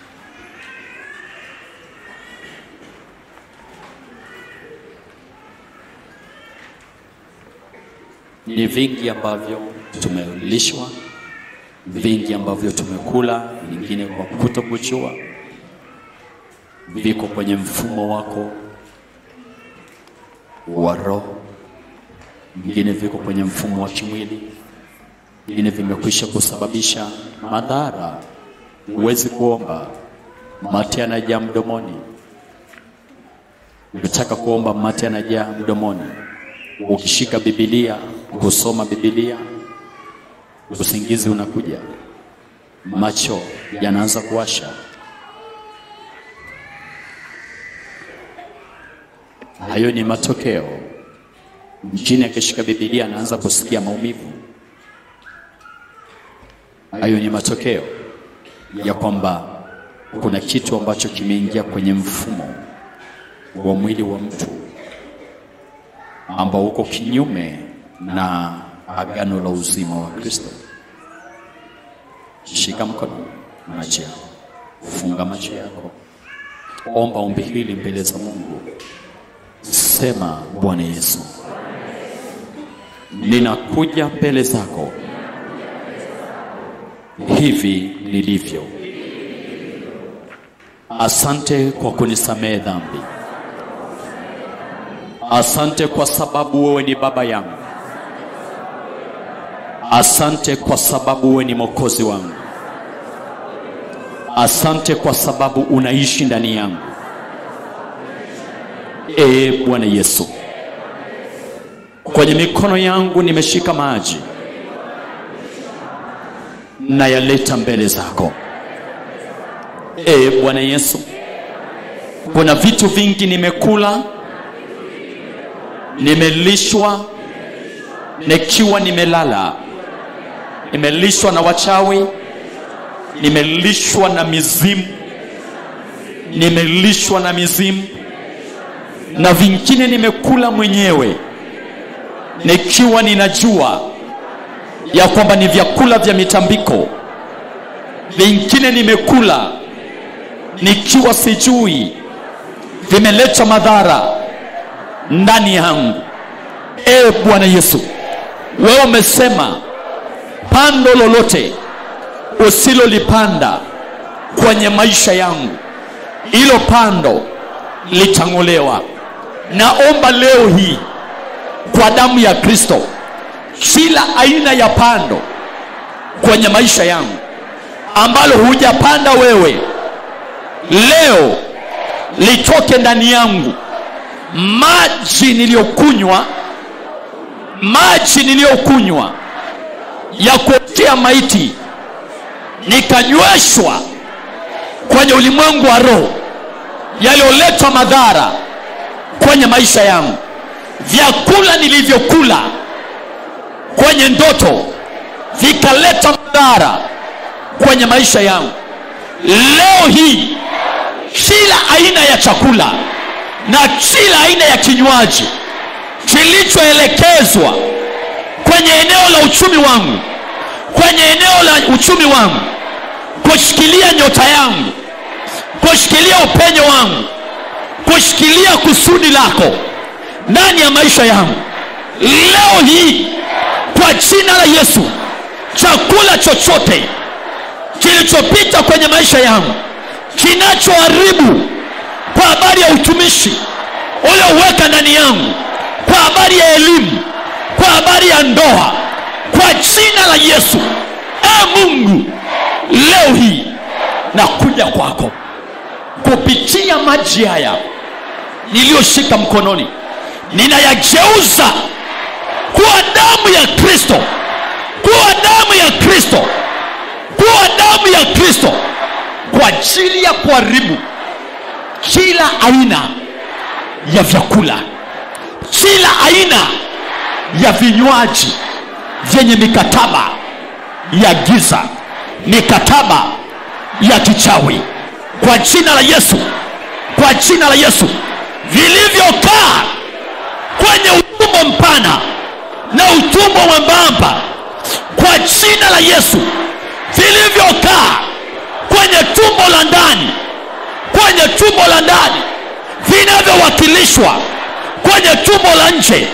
ni vingi ambavyo tumelishwa vingi ambavyo tumekula vingine kwa kutokujua viko kwenye mfumo wako wa roho, vingine viko kwenye mfumo wa kimwili, vingine vimekwisha kusababisha madhara. Huwezi kuomba, mate yanajaa mdomoni. Ukitaka kuomba, mate yanajaa mdomoni. Ukishika Biblia kusoma Biblia, usingizi unakuja, macho yanaanza kuwasha. Hayo ni matokeo. Mjini akishika Biblia anaanza kusikia maumivu. Hayo ni matokeo ya kwamba kuna kitu ambacho kimeingia kwenye mfumo wa mwili wa mtu ambao uko kinyume na agano la uzima wa Kristo. Shika mkono, macho yako, funga macho yako, omba ombi hili mbele za Mungu. Sema, Bwana Yesu, ninakuja mbele zako hivi nilivyo. Asante kwa kunisamehe dhambi. Asante kwa sababu wewe ni baba yangu. Asante kwa sababu wewe ni mwokozi wangu. Asante kwa sababu unaishi ndani yangu. Ee Bwana Yesu, kwenye mikono yangu nimeshika maji na yaleta mbele zako. Ee Bwana Yesu, kuna vitu vingi nimekula, nimelishwa nikiwa nimelala, nimelishwa na wachawi, nimelishwa na mizimu, nimelishwa na mizimu, na vingine nimekula mwenyewe nikiwa ninajua ya kwamba ni vyakula vya mitambiko. Vingine nimekula nikiwa sijui, vimeleta madhara ndani yangu. Ee Bwana Yesu, wewe umesema pando lolote usilolipanda kwenye maisha yangu, hilo pando litang'olewa. Naomba leo hii kwa damu ya Kristo, kila aina ya pando kwenye maisha yangu ambalo hujapanda wewe, leo litoke ndani yangu. Maji niliyokunywa, maji niliyokunywa ya kuotea maiti, nikanyweshwa kwenye ulimwengu wa roho, yaliyoleta madhara kwenye maisha yangu. Vyakula nilivyokula kwenye ndoto vikaleta madhara kwenye maisha yangu. Leo hii kila aina ya chakula na kila aina ya kinywaji kilichoelekezwa kwenye eneo la uchumi wangu, kwenye eneo la uchumi wangu, kushikilia nyota yangu, kushikilia upenyo wangu, kushikilia kusudi lako ndani ya maisha yangu, leo hii kwa jina la Yesu, chakula chochote kilichopita kwenye maisha yangu kinachoharibu kwa habari ya utumishi ulioweka ndani yangu, kwa habari ya elimu, kwa habari ya ndoa, kwa jina la Yesu. E Mungu, leo hii nakuja kwako kupitia maji haya niliyoshika mkononi, ninayageuza kuwa damu ya Kristo, kuwa damu ya Kristo, kuwa damu ya Kristo kwa ajili ya kuharibu kila aina ya vyakula, kila aina ya vinywaji vyenye mikataba ya giza, mikataba ya kichawi, kwa jina la Yesu, kwa jina la Yesu, vilivyokaa kwenye utumbo mpana na utumbo mwembamba, kwa jina la Yesu, vilivyokaa kwenye tumbo la ndani, kwenye tumbo la ndani, vinavyowakilishwa kwenye tumbo la nje,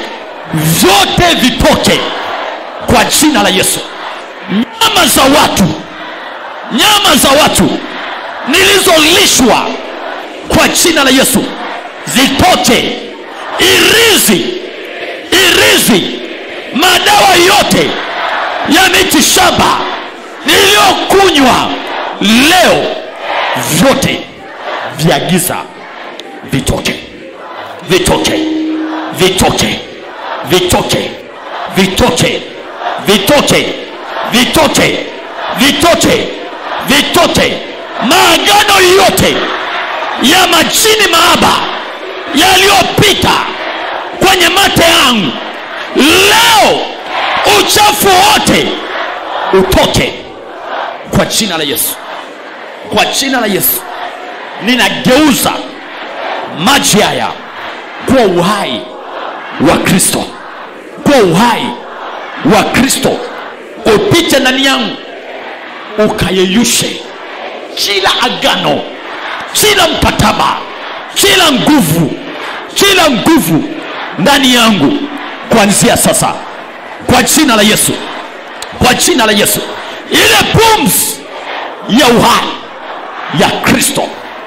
vyote vitoke kwa jina la Yesu. Nyama za watu, nyama za watu nilizolishwa kwa jina la yesu zitoke irizi irizi madawa yote ya miti shamba niliyokunywa leo vyote vya giza vitoke vitoke vitoke vitoke vitoke vitoke vitoke vitoke vitoke maagano yote ya majini maaba yaliyopita kwenye mate yangu leo uchafu wote utoke kwa jina la yesu kwa jina la yesu ninageuza maji haya kuwa uhai wa kristo kuwa uhai wa kristo upite ndani yangu ukayeyushe kila agano kila mkataba kila nguvu kila nguvu ndani yangu kuanzia sasa kwa jina la yesu kwa jina la yesu ile pumzi ya uhai ya kristo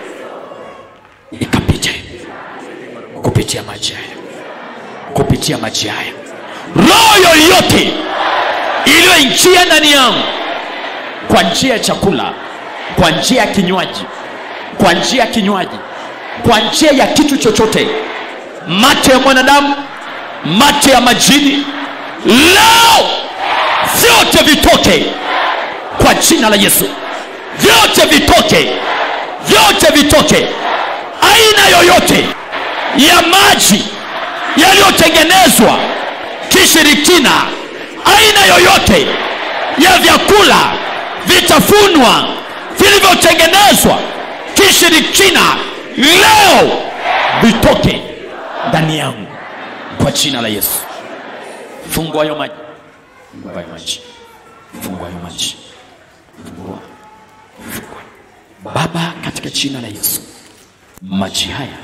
ikapite kupitia maji haya kupitia maji haya roho yoyote iliyoingia ndani yangu kwa njia ya chakula kwa njia ya kinywaji kwa njia ya kinywaji kwa njia ya kitu chochote mate ya mwanadamu mate ya majini leo vyote vitoke kwa jina la yesu vyote vitoke vyote vitoke aina yoyote ya maji yaliyotengenezwa kishirikina aina yoyote ya vyakula vitafunwa vilivyotengenezwa kishirikina leo vitoke ndani yangu kwa jina la yesu fungua hayo maji fungua hayo maji fungua hayo maji fungua fungua baba katika jina la yesu maji haya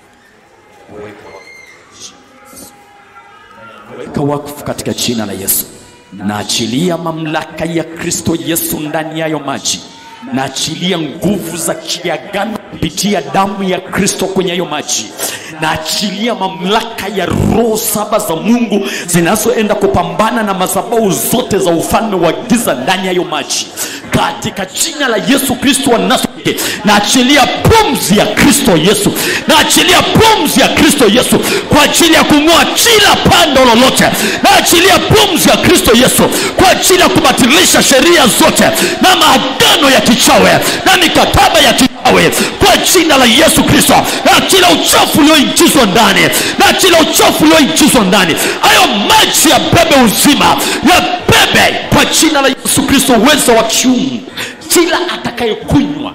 weka wakfu katika jina la yesu naachilia mamlaka ya kristo yesu ndani yayo maji naachilia nguvu za kiagano kupitia damu ya kristo kwenye hayo maji naachilia mamlaka ya roho saba za mungu zinazoenda kupambana na madhabahu zote za ufalme wa giza ndani ya hayo maji katika jina la yesu kristo wa nazareti naachilia pumzi ya kristo yesu naachilia pumzi ya kristo yesu kwa ajili ya kung'oa kila pando lolote naachilia pumzi ya kristo yesu kwa ajili ya kubatilisha sheria zote na maagano ya kichawe na mikataba ya kichawe kwa jina la yesu kristo na kila uchafu ulioingizwa ndani na kila uchafu ulioingizwa ndani hayo maji ya bebe uzima ya bebe kwa jina la yesu kristo uwezo wa kiungu kila atakayekunywa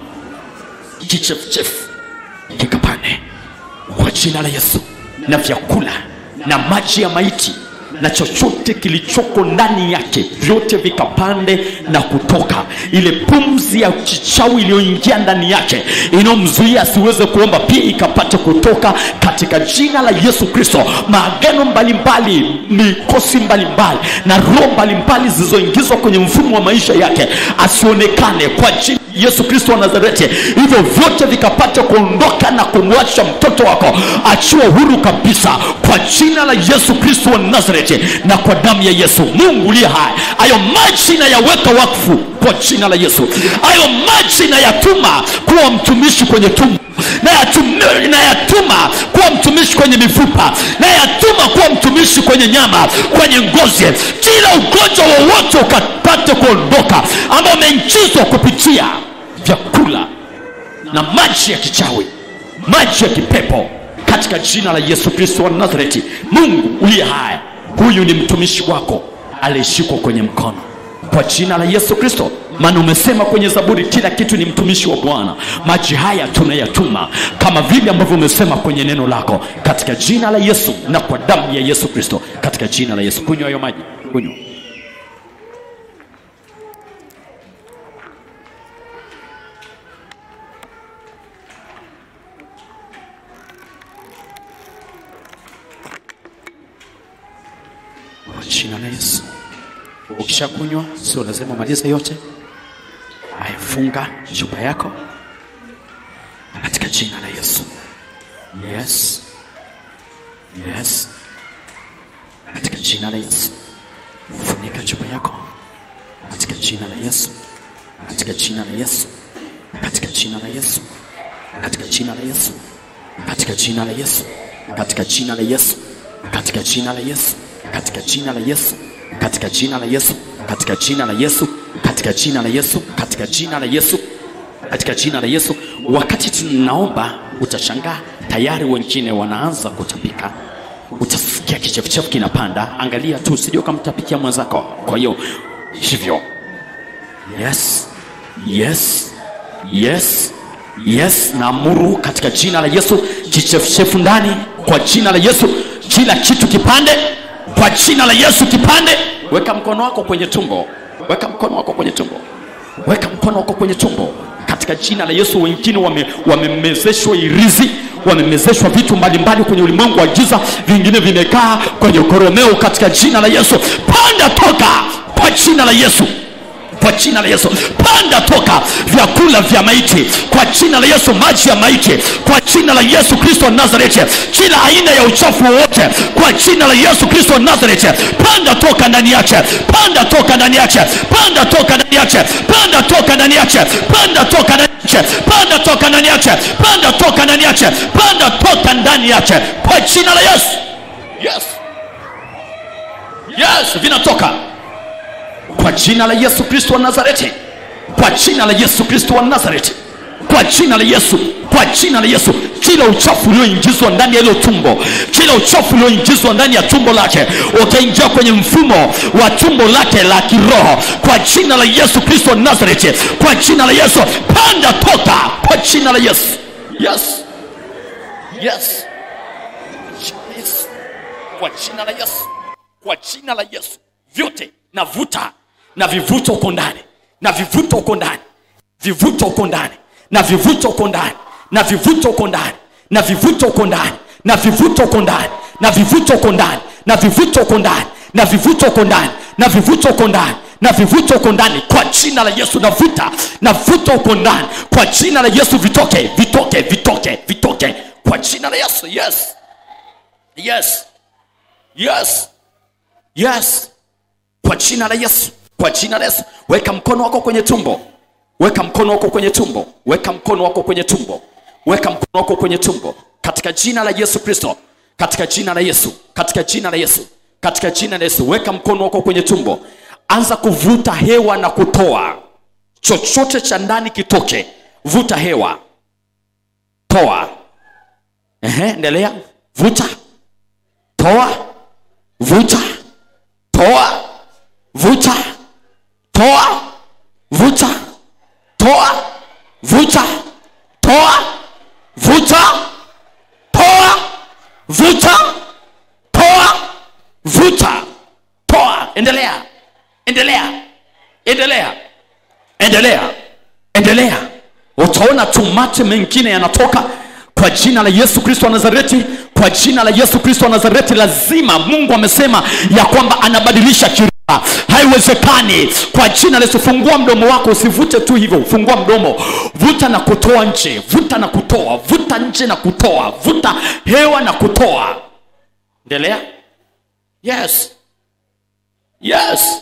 kichefuchefu kikapane kwa jina la yesu na vyakula na maji ya maiti na chochote kilichoko ndani yake vyote vikapande na kutoka ile pumzi ya kichawi iliyoingia ndani yake inayomzuia asiweze kuomba pia ikapate kutoka katika jina la yesu kristo maagano mbalimbali mikosi mbalimbali na roho mbalimbali zilizoingizwa kwenye mfumo wa maisha yake asionekane kwa jina yesu kristo wa nazareti hivyo vyote vikapate kuondoka na kumwacha mtoto wako achiwa huru kabisa kwa jina la yesu kristo wa nazareti na kwa damu ya yesu mungu uliye hai hayo maji nayaweka wakfu kwa jina la yesu hayo maji nayatuma kuwa mtumishi kwenye tumbo nayatuma nayatuma kuwa mtumishi kwenye mifupa nayatuma kuwa mtumishi kwenye nyama kwenye ngozi kila ugonjwa wowote ukapate kuondoka ambao umeingizwa kupitia vyakula na maji ya kichawi maji ya kipepo katika jina la yesu kristo wa nazareti mungu uliye haya huyu ni mtumishi wako aliyeshikwa kwenye mkono kwa jina la yesu kristo maana umesema kwenye zaburi kila kitu ni mtumishi wa bwana maji haya tunayatuma kama vile ambavyo umesema kwenye neno lako katika jina la yesu na kwa damu ya yesu kristo katika jina la yesu kunywa hayo maji kunywa kwa jina la yesu ukishakunywa sio lazima umalize yote haya funga chupa yako katika jina la Yesu. Yes. Yes. Katika jina la Yesu. Funika chupa yako. Katika jina la Yesu. Katika jina la Yesu. Katika jina la Yesu. Katika jina la Yesu. Katika jina la Yesu. Katika jina la Yesu. Katika jina la Yesu. Katika jina la Yesu. Katika jina la Yesu. Katika jina la Yesu. Katika jina la Yesu. Katika jina la Yesu. Katika jina la Yesu. Wakati tunaomba utashangaa tayari wengine wanaanza kutapika utasikia kichefuchefu kinapanda. Angalia tu usije ukamtapikia mwenzako. Kwa hiyo hivyo, yes, yes, yes, yes, naamuru katika jina la Yesu kichefuchefu ndani, kwa jina la Yesu kila kitu kipande, kwa jina la Yesu kipande. Weka mkono wako kwenye tumbo, weka mkono wako kwenye tumbo, weka mkono wako kwenye tumbo katika jina la Yesu. Wengine wame- wamemezeshwa irizi, wamemezeshwa vitu mbalimbali kwenye ulimwengu wa giza, vingine vimekaa kwenye koromeo. Katika jina la Yesu, panda toka kwa jina la Yesu kwa jina la Yesu, panda toka vyakula vya maiti kwa jina la Yesu, maji ya maiti kwa jina la Yesu Kristo wa Nazareti, kila aina ya uchafu wowote kwa jina la Yesu Kristo wa Nazareti, panda toka ndani yake, panda toka ndani yake, panda toka ndani yake, panda toka ndani yake, panda toka ndani yake, panda toka ndani yake, panda toka ndani yake, panda toka ndani yake kwa jina la Yesu. Yes, yes, vinatoka kwa jina la Yesu Kristo wa Nazareti, kwa jina la Yesu Kristo wa Nazareti, kwa jina la Yesu, kwa jina la Yesu, kila uchafu ulioingizwa ndani ya hilo tumbo, kila uchafu ulioingizwa ndani ya tumbo lake ukaingia kwenye mfumo wa tumbo lake la kiroho, kwa jina la Yesu Kristo wa Nazareti, kwa jina la Yesu, panda toka, kwa jina la Yesu. Yes, yes, yes, kwa jina la Yesu, kwa jina la Yesu, vyote navuta na vivuta huko ndani na vivuta huko ndani vivuta huko ndani na vivuta huko ndani na vivuta huko ndani na vivuta huko ndani na vivuta huko ndani na vivuta huko ndani na vivuta huko ndani na vivuta huko ndani na vivuta huko ndani na vivuta huko ndani kwa jina la Yesu navuta navuta huko ndani kwa jina la Yesu vitoke vitoke vitoke vitoke kwa jina la Yesu yes yes yes yes kwa jina la Yesu, kwa jina la Yesu. Weka mkono wako kwenye tumbo, weka mkono wako kwenye tumbo, weka mkono wako kwenye tumbo, weka mkono wako kwenye tumbo, katika jina la Yesu Kristo, katika jina la Yesu, katika jina la Yesu, katika jina la Yesu. Weka mkono wako kwenye tumbo, anza kuvuta hewa na kutoa chochote cha ndani kitoke. Vuta hewa, toa. Ehe, endelea, vuta, toa, vuta, toa vuta toa vuta toa vuta toa vuta toa vuta toa vuta toa endelea endelea endelea endelea endelea utaona tumate mengine yanatoka kwa jina la yesu kristo wa nazareti kwa jina la yesu kristo wa nazareti lazima mungu amesema ya kwamba anabadilisha kiroho haiwezekani kwa jina la yesu fungua mdomo wako usivute tu hivyo fungua mdomo vuta na kutoa nje vuta na kutoa vuta nje na kutoa vuta hewa na kutoa endelea yes yes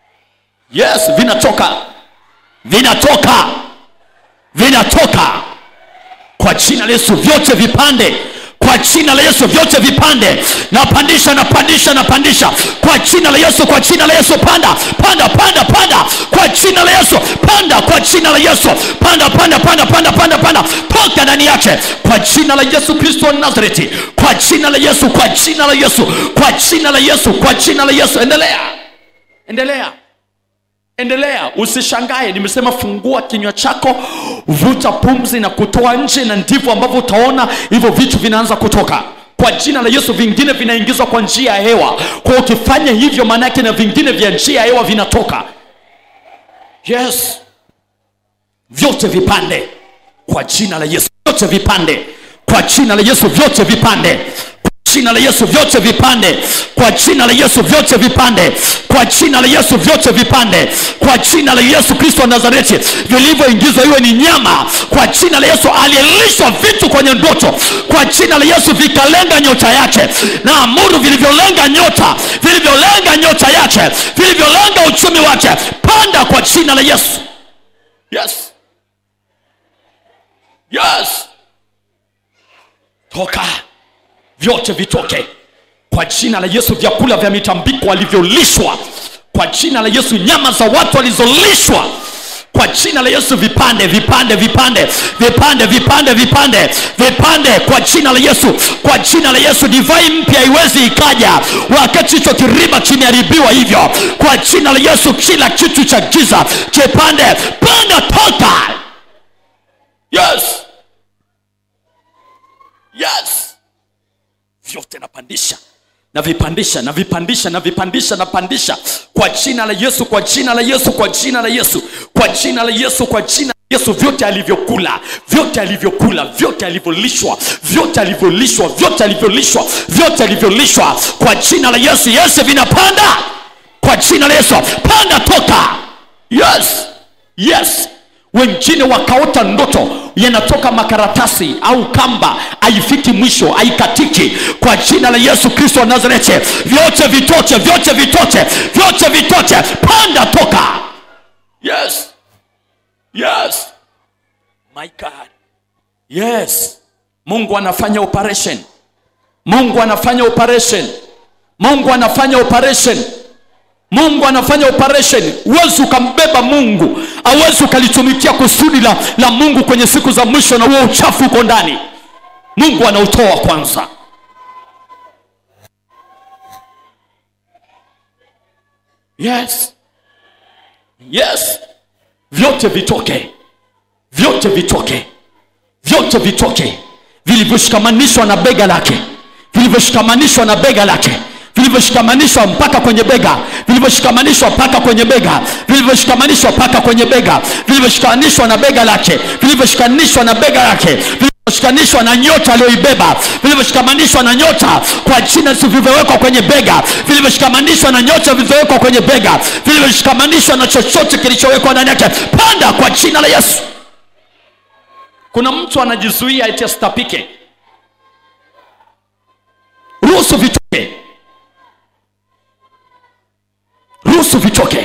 yes vinatoka vinatoka vinatoka kwa jina la yesu vyote vipande kwa jina la yesu vyote vipande napandisha napandisha napandisha kwa jina la yesu kwa jina la yesu panda panda panda panda kwa jina la yesu panda kwa jina la yesu panda panda panda panda panda panda toka ndani yake kwa jina la yesu kristo wa nazareti kwa jina la yesu kwa jina la yesu kwa jina la yesu kwa jina la yesu endelea endelea endelea usishangae nimesema fungua kinywa chako vuta pumzi na kutoa nje na ndivyo ambavyo utaona hivyo vitu vinaanza kutoka kwa jina la yesu vingine vinaingizwa kwa njia ya hewa kwa ukifanya hivyo maanaake na vingine vya njia ya hewa vinatoka yes vyote vipande kwa jina la yesu vyote vipande kwa jina la yesu vyote vipande kwa jina la yesu vyote vipande kwa jina la yesu vyote vipande kwa jina la yesu vyote vipande kwa jina la yesu kristo wa nazareti vilivyoingizwa iwe ni nyama kwa jina la yesu aliyelishwa vitu kwenye ndoto kwa jina la yesu vikalenga nyota yake na amuru vilivyolenga nyota vilivyolenga nyota yake vilivyolenga uchumi wake panda kwa jina la yesu yes yes toka vyote vitoke kwa jina la yesu vyakula vya mitambiko walivyolishwa kwa jina la yesu nyama za watu walizolishwa kwa jina la yesu vipande vipande vipande vipande vipande vipande vipande kwa jina la yesu kwa jina la yesu divai mpya iwezi ikaja wakati hicho kiriba kimeharibiwa hivyo kwa jina la yesu kila kitu cha giza kipande panda toka yes yes vyote napandisha navipandisha navipandisha navipandisha napandisha kwa jina la yesu kwa jina la yesu kwa jina la yesu kwa jina la yesu kwa jina la yesu vyote alivyokula vyote alivyokula vyote alivyolishwa vyote alivyolishwa vyote alivyolishwa vyote alivyolishwa kwa jina la yesu yesu vinapanda kwa jina la yesu panda toka yes yes wengine wakaota ndoto yanatoka makaratasi au kamba haifiki mwisho haikatiki kwa jina la yesu kristo wa nazareti vyote vitoche vyote vitoche vyote vitoche panda toka yes yes my god yes mungu anafanya operation mungu anafanya operation mungu anafanya operation mungu anafanya operation huwezi ukambeba mungu awezi ukalitumikia kusudi la, la mungu kwenye siku za mwisho na huo uchafu uko ndani mungu anautoa kwanza yes yes vyote vitoke vyote vitoke vyote vitoke vilivyoshikamanishwa na bega lake vilivyoshikamanishwa na bega lake vilivyoshikamanishwa mpaka kwenye bega vilivyoshikamanishwa mpaka kwenye bega vilivyoshikamanishwa mpaka kwenye bega vilivyoshikanishwa na bega lake vilivyoshikanishwa na bega lake vilivyoshikanishwa na nyota aliyoibeba vilivyoshikamanishwa na nyota kwa jina vilivyowekwa kwenye bega vilivyoshikamanishwa na nyota vilivyowekwa kwenye bega vilivyoshikamanishwa na chochote kilichowekwa ndani yake panda kwa jina la yesu kuna mtu anajizuia eti asitapike ruhusu vitoke ruhusu vitoke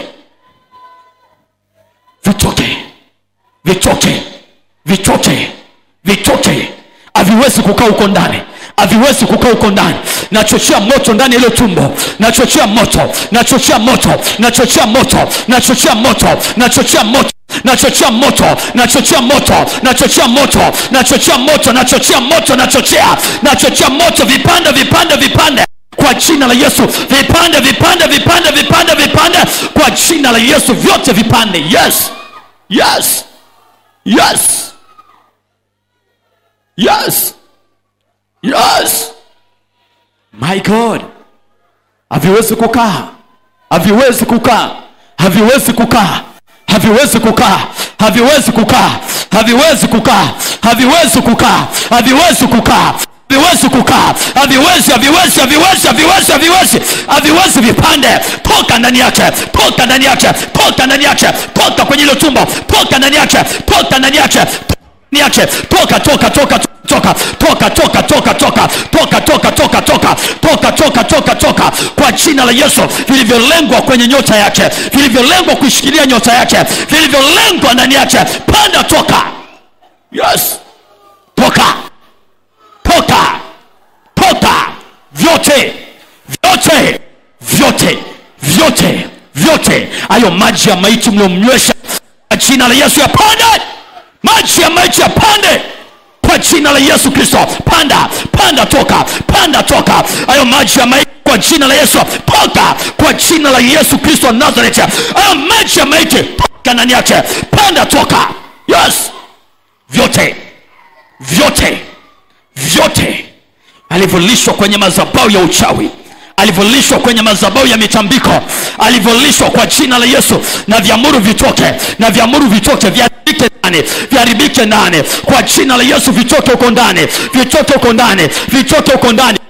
vitoke vitoke vitoke vitoke haviwezi kukaa huko ndani haviwezi kukaa huko ndani nachochea moto ndani ya ile tumbo nachochea moto nachochea moto nachochea moto nachochea moto nachochea moto nachochea moto nachochea moto nachochea moto nachochea moto nachochea moto nachochea nachochea moto vipande vipande vipande kwa jina la yesu vipande vipande vipande vipande vipande kwa jina la yesu vyote vipande yes yes yes yes yes my god haviwezi kukaa haviwezi kukaa haviwezi kukaa haviwezi kukaa haviwezi kukaa haviwezi kukaa haviwezi kukaa haviwezi kukaa haviwezi kukaa haviwezi haviwezi haviwezi haviwezi haviwezi haviwezi vipande toka ndani yake toka ndani yake toka ndani yake toka kwenye hilo tumbo toka ndani yake toka ndani yake ndani yake toka toka toka toka toka toka toka toka toka toka toka toka toka toka toka toka kwa jina la yesu vilivyolengwa kwenye nyota yake vilivyolengwa kuishikilia nyota yake vilivyolengwa ndani yake panda toka yes toka toka toka vyote vyote vyote vyote vyote hayo maji ya maiti mliomnywesha kwa jina la yesu yapande maji ya maiti yapande kwa jina la yesu kristo panda panda toka panda toka hayo maji ya maiti kwa jina la yesu toka kwa jina la yesu kristo wa nazareti hayo maji ya maiti toka ndani yake panda toka yes vyote vyote vyote alivyolishwa kwenye madhabahu ya uchawi alivyolishwa kwenye madhabahu ya mitambiko alivyolishwa kwa jina la yesu na vyamuru vitoke na vyamuru vitoke viharibike ndani viharibike ndani kwa jina la yesu vitoke huko ndani vitoke huko ndani vitoke huko ndani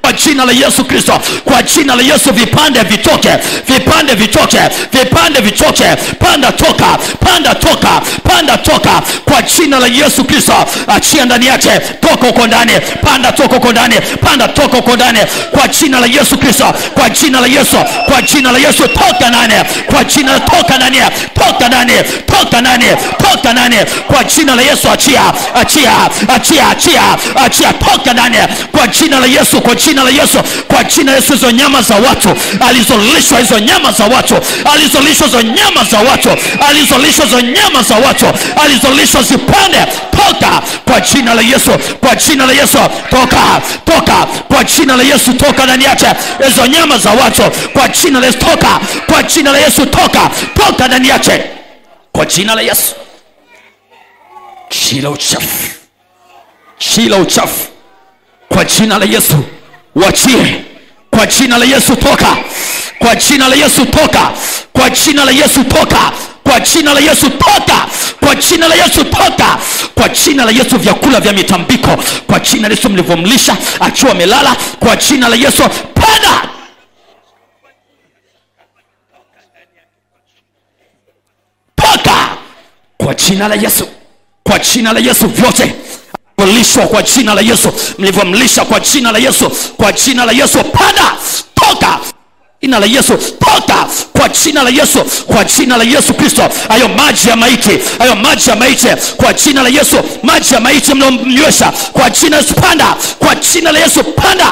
kwa jina la yesu kristo kwa jina la yesu vipande vitoke vipande vitoke vipande vitoke panda toka panda toka panda toka kwa jina la yesu kristo achia ndani yake toka huko ndani panda toka huko ndani panda toka huko ndani kwa jina la yesu kristo kwa jina la yesu kwa jina la yesu toka ndani kwa jina la toka ndani toka ndani toka ndani toka ndani kwa jina la yesu achia achia achia achia achia toka ndani kwa jina la yesu kwa jina la yesu kwa jina la yesu hizo nyama za watu alizolishwa hizo nyama za watu alizolishwa hizo nyama za watu alizolishwa hizo nyama za watu alizolishwa zipande toka kwa jina la yesu kwa jina la yesu toka toka kwa jina la yesu toka ndani yake hizo nyama za watu kwa jina la yesu toka kwa jina la yesu toka toka ndani yake kwa jina la yesu shila uchafu shila uchafu kwa jina la yesu wachie kwa jina la yesu toka kwa jina la yesu toka kwa jina la yesu toka kwa jina la yesu toka kwa jina la yesu toka kwa jina la yesu vyakula vya mitambiko kwa jina la yesu mlivyomlisha akiwa amelala kwa jina la yesu panda toka kwa jina la yesu kwa jina la yesu vyote lishwa kwa jina la yesu mlivyomlisha kwa jina la yesu kwa jina la yesu panda toka jina la yesu toka kwa jina la yesu kwa jina la yesu kristo hayo maji ya maiti hayo maji ya maiti kwa jina la yesu maji ya maiti mliomnywesha kwa jina la yesu panda kwa jina la yesu panda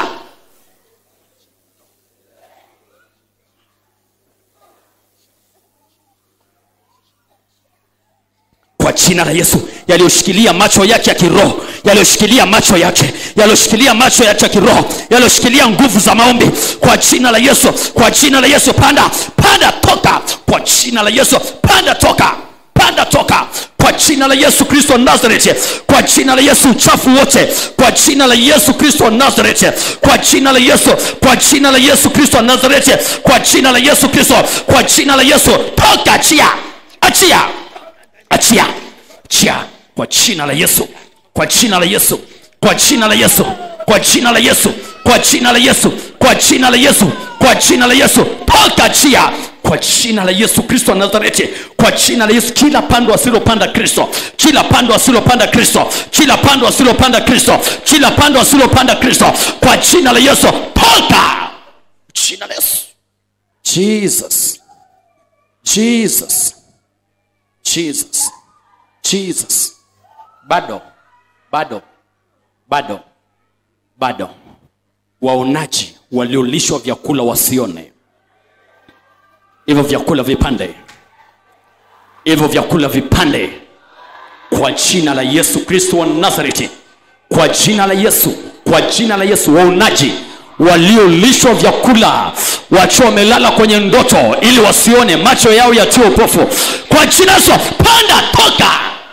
kwa jina la yesu yaliyoshikilia macho yake ya kiroho yaliyoshikilia macho yake yaliyoshikilia macho yake ya kiroho yaliyoshikilia nguvu za maombi kwa jina la yesu kwa jina la yesu panda panda toka kwa jina la yesu panda toka panda toka kwa jina la yesu kristo nazareti kwa jina la yesu uchafu wote kwa jina la yesu kristo nazareti kwa jina la yesu kwa jina la yesu kristo nazareti kwa jina la yesu kristo kwa jina la yesu toka achia achia achia achia kwa jina la yesu kwa jina la yesu kwa jina la yesu kwa jina la yesu kwa jina la yesu kwa jina la yesu kwa jina la yesu toka achia kwa jina la yesu kristo wa nazareti kwa jina la yesu kila pando asilopanda kristo kila pando asilopanda kristo kila pando asilopanda kristo kila pando asilopanda kristo kwa jina la yesu toka jina la yesu jesus jesus jesus jesus bado bado bado bado waonaji waliolishwa vyakula wasione hivyo vyakula vipande hivyo vyakula vipande kwa jina la yesu kristo wa nazareti kwa jina la yesu kwa jina la yesu waonaji waliolishwa vyakula wakiwa wamelala kwenye ndoto ili wasione macho yao yatie upofu kwa jina yesu panda toka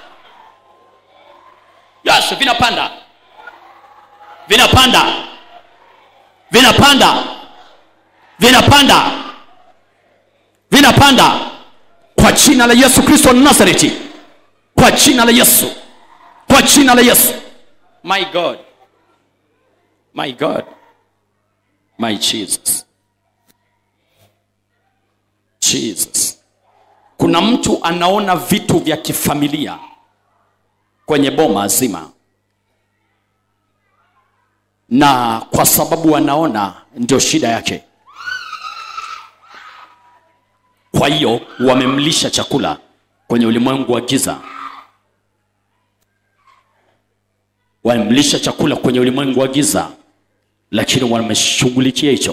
yes vinapanda vinapanda vinapanda vinapanda vinapanda kwa jina la yesu kristo wa nazareti kwa jina la yesu kwa jina la yesu my god my god my jesus jesus kuna mtu anaona vitu vya kifamilia kwenye boma zima na kwa sababu anaona ndio shida yake kwa hiyo wamemlisha chakula kwenye ulimwengu wa giza wamemlisha chakula kwenye ulimwengu wa giza lakini wameshughulikia hicho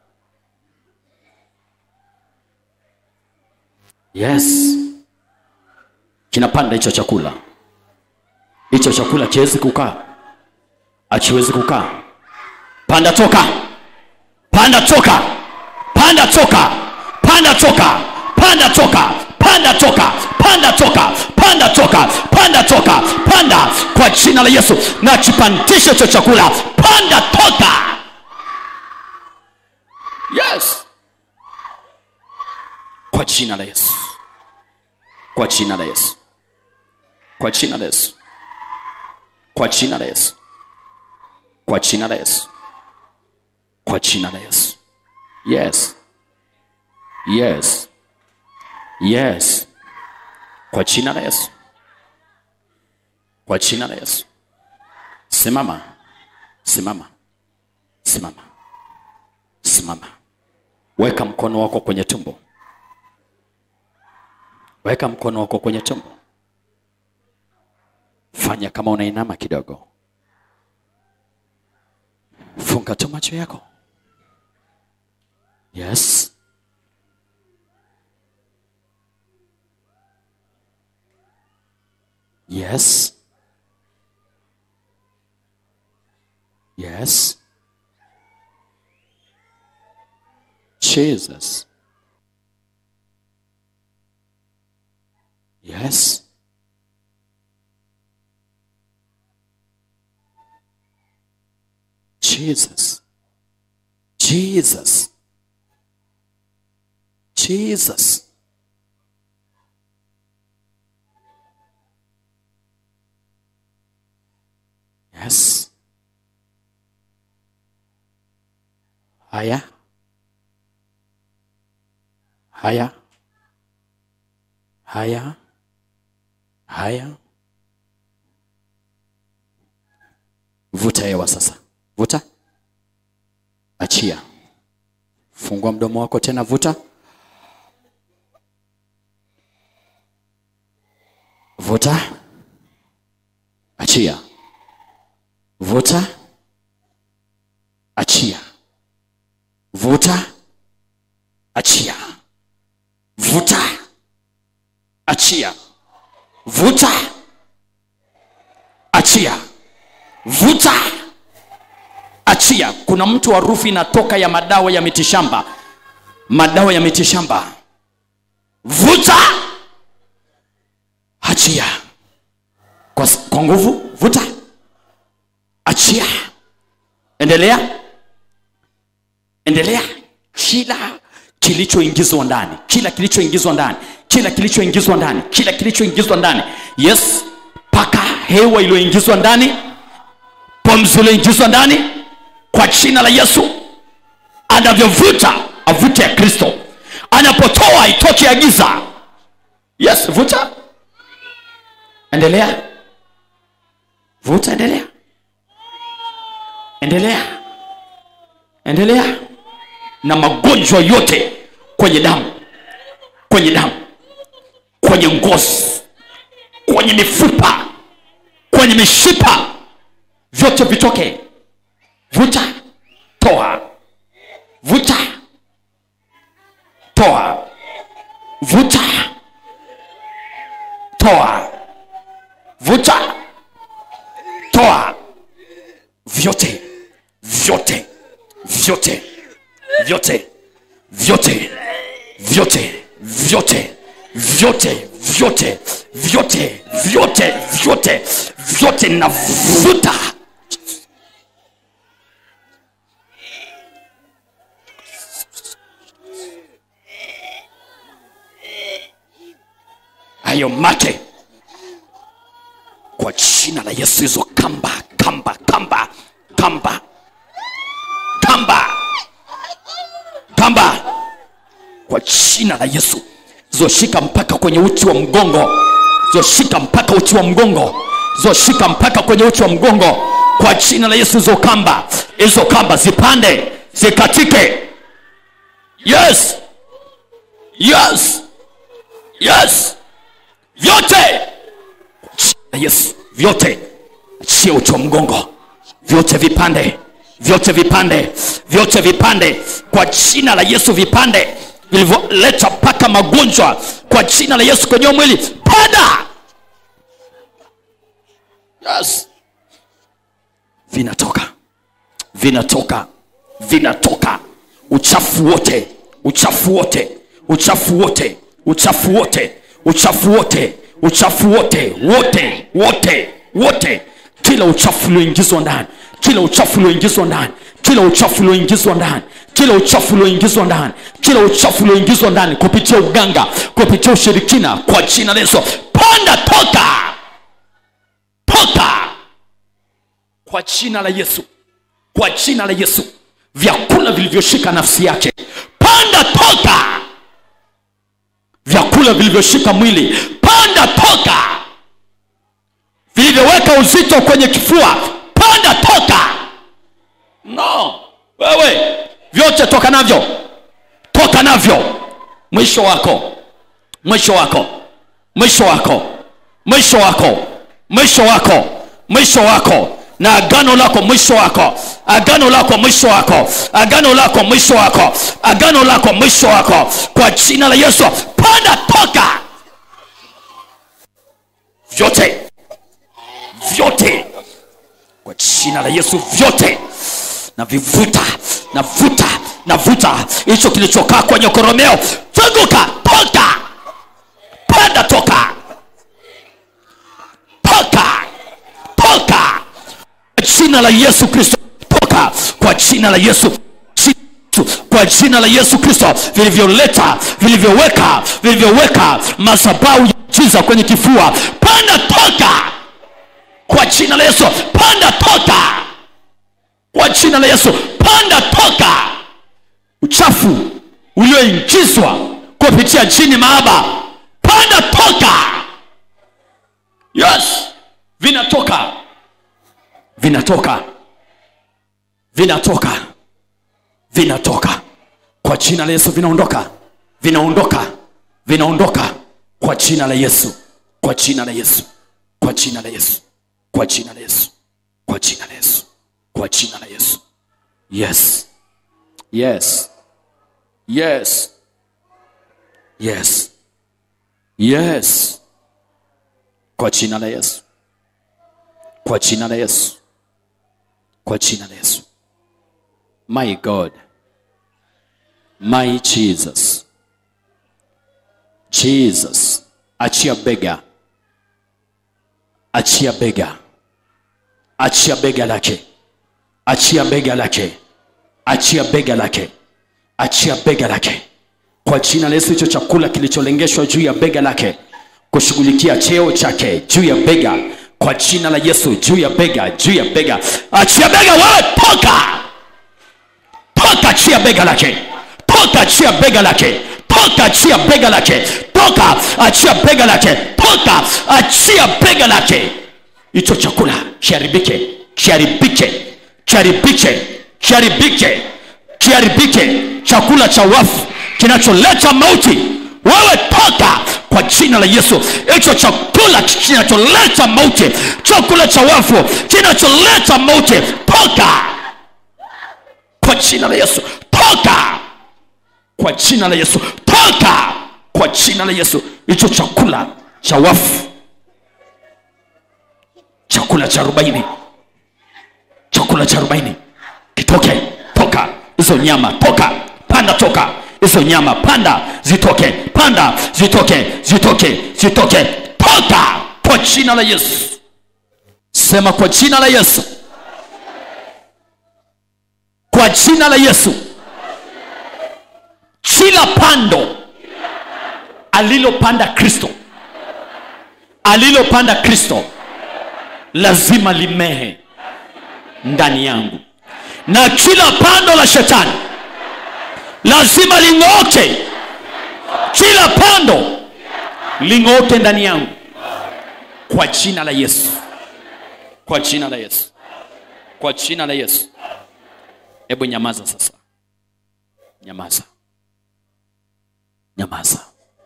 yes kinapanda hicho chakula hicho chakula kiwezi kukaa akiwezi kukaa panda toka panda toka panda toka panda toka panda toka panda toka panda toka panda toka panda toka panda kwa jina la yesu na kipandishe hicho chakula panda toka yes kwa jina la yesu kwa jina la yesu kwa jina la yesu kwa jina la yesu kwa jina la yesu kwa jina la yesu yes yes yes kwa jina la yesu kwa jina la yesu simama simama simama simama weka mkono wako kwenye tumbo weka mkono wako kwenye tumbo fanya kama unainama kidogo funga tu macho yako yes yes yes jesus yes Jesus. Jesus. Jesus. Yes. Haya. Haya. Haya. Haya. Vuta hewa sasa. Vuta. Achia. Fungua mdomo wako tena, vuta. Vuta. Achia. Vuta. Achia. Vuta. Achia. Vuta. Achia. Vuta. Achia. Vuta achia. Kuna mtu harufu inatoka ya madawa ya mitishamba, madawa ya mitishamba. Vuta, achia kwa, kwa nguvu. Vuta, achia, endelea, endelea. Kila kilichoingizwa ndani, kila kilichoingizwa ndani, kila kilichoingizwa ndani, kila kilichoingizwa ndani, yes, paka hewa iliyoingizwa ndani, pumzi iliyoingizwa ndani kwa jina la Yesu. Anavyovuta avute ya Kristo, anapotoa itoke ya giza. Yes, vuta, endelea, vuta, endelea, endelea, endelea. Na magonjwa yote kwenye damu, kwenye damu, kwenye ngozi, kwenye mifupa, kwenye mishipa, vyote vitoke vuta toa vuta toa vuta toa vuta toa vyote vyote vyote vyote vyote vyote vyote vyote vyote vyote vyote vyote vyote navuta hayo mate kwa jina la Yesu, hizo kamba kamba kamba kamba kamba kamba kwa jina la Yesu, zoshika mpaka kwenye uti wa mgongo, zoshika mpaka uti wa mgongo, zoshika mpaka kwenye uti wa mgongo kwa jina la Yesu. Hizo kamba hizo kamba zipande zikatike. Yes, yes, yes vyote Yesu, vyote achia uti wa mgongo, vyote vipande, vyote vipande, vyote vipande kwa jina la Yesu, vipande vilivyoleta mpaka magonjwa kwa jina la Yesu kwenye mwili, panda. Yes, vinatoka, vinatoka, vinatoka, uchafu wote, uchafu wote, uchafu wote, uchafu wote uchafu wote uchafu wote wote wote wote kila uchafu ulioingizwa ndani kila uchafu ulioingizwa ndani kila uchafu ulioingizwa ndani kila uchafu ulioingizwa ndani kila uchafu ulioingizwa ndani kupitia uganga kupitia ushirikina kwa jina la Yesu panda toka toka kwa jina la Yesu kwa jina la Yesu vyakula vilivyoshika nafsi yake panda toka vyakula vilivyoshika mwili panda toka vilivyoweka uzito kwenye kifua panda toka no wewe vyote toka navyo toka navyo mwisho wako mwisho wako mwisho wako mwisho wako mwisho wako mwisho wako na agano lako mwisho wako agano lako mwisho wako agano lako mwisho wako agano lako mwisho wako kwa jina la yesu panda toka vyote vyote kwa jina la yesu vyote na vivuta na vuta na vuta hicho kilichokaa kwenye koromeo funguka toka panda toka toka toka kwa jina la yesu kristo toka kwa jina la yesu kwa jina la yesu kristo vilivyoleta vilivyoweka vilivyoweka masabau ya jiza kwenye kifua panda toka kwa jina la yesu panda toka kwa jina la yesu panda toka uchafu ulioingizwa kupitia jini maaba panda toka yes vinatoka vinatoka vinatoka vinatoka kwa jina la yesu vinaondoka vinaondoka vinaondoka kwa jina la yesu kwa jina la yesu kwa jina la yesu kwa jina la yesu kwa jina la yesu kwa jina la yesu yes yes yes yes yes kwa jina la yesu kwa jina la yesu kwa jina la yesu my god my jesus jesus achia bega achia bega achia bega lake achia bega lake achia bega lake achia bega lake kwa jina la yesu hicho chakula kilicholengeshwa juu ya bega lake kushughulikia cheo chake juu ya bega kwa jina la yesu juu ya bega juu ya bega achia bega wewe toka toka achia bega lake toka achia bega lake toka achia bega lake toka achia bega lake toka achia bega lake hicho chakula kiharibike kiharibike kiharibike kiharibike kiharibike chakula cha wafu kinacholeta mauti wewe toka kwa jina la yesu hicho chakula kinacholeta mauti chakula cha wafu kinacholeta mauti toka kwa jina la yesu toka kwa jina la yesu toka kwa jina la yesu hicho chakula cha wafu chakula cha arobaini chakula cha arobaini kitoke toka hizo nyama toka panda toka hizo nyama panda zitoke panda zitoke zitoke zitoke toka kwa jina la yesu sema kwa jina la yesu kwa jina la yesu kila pando alilopanda kristo alilopanda kristo lazima limehe ndani yangu na kila pando la shetani lazima ling'oke kila pando ling'oke ndani yangu kwa jina la yesu kwa jina la yesu kwa jina la yesu hebu nyamaza sasa nyamaza nyamaza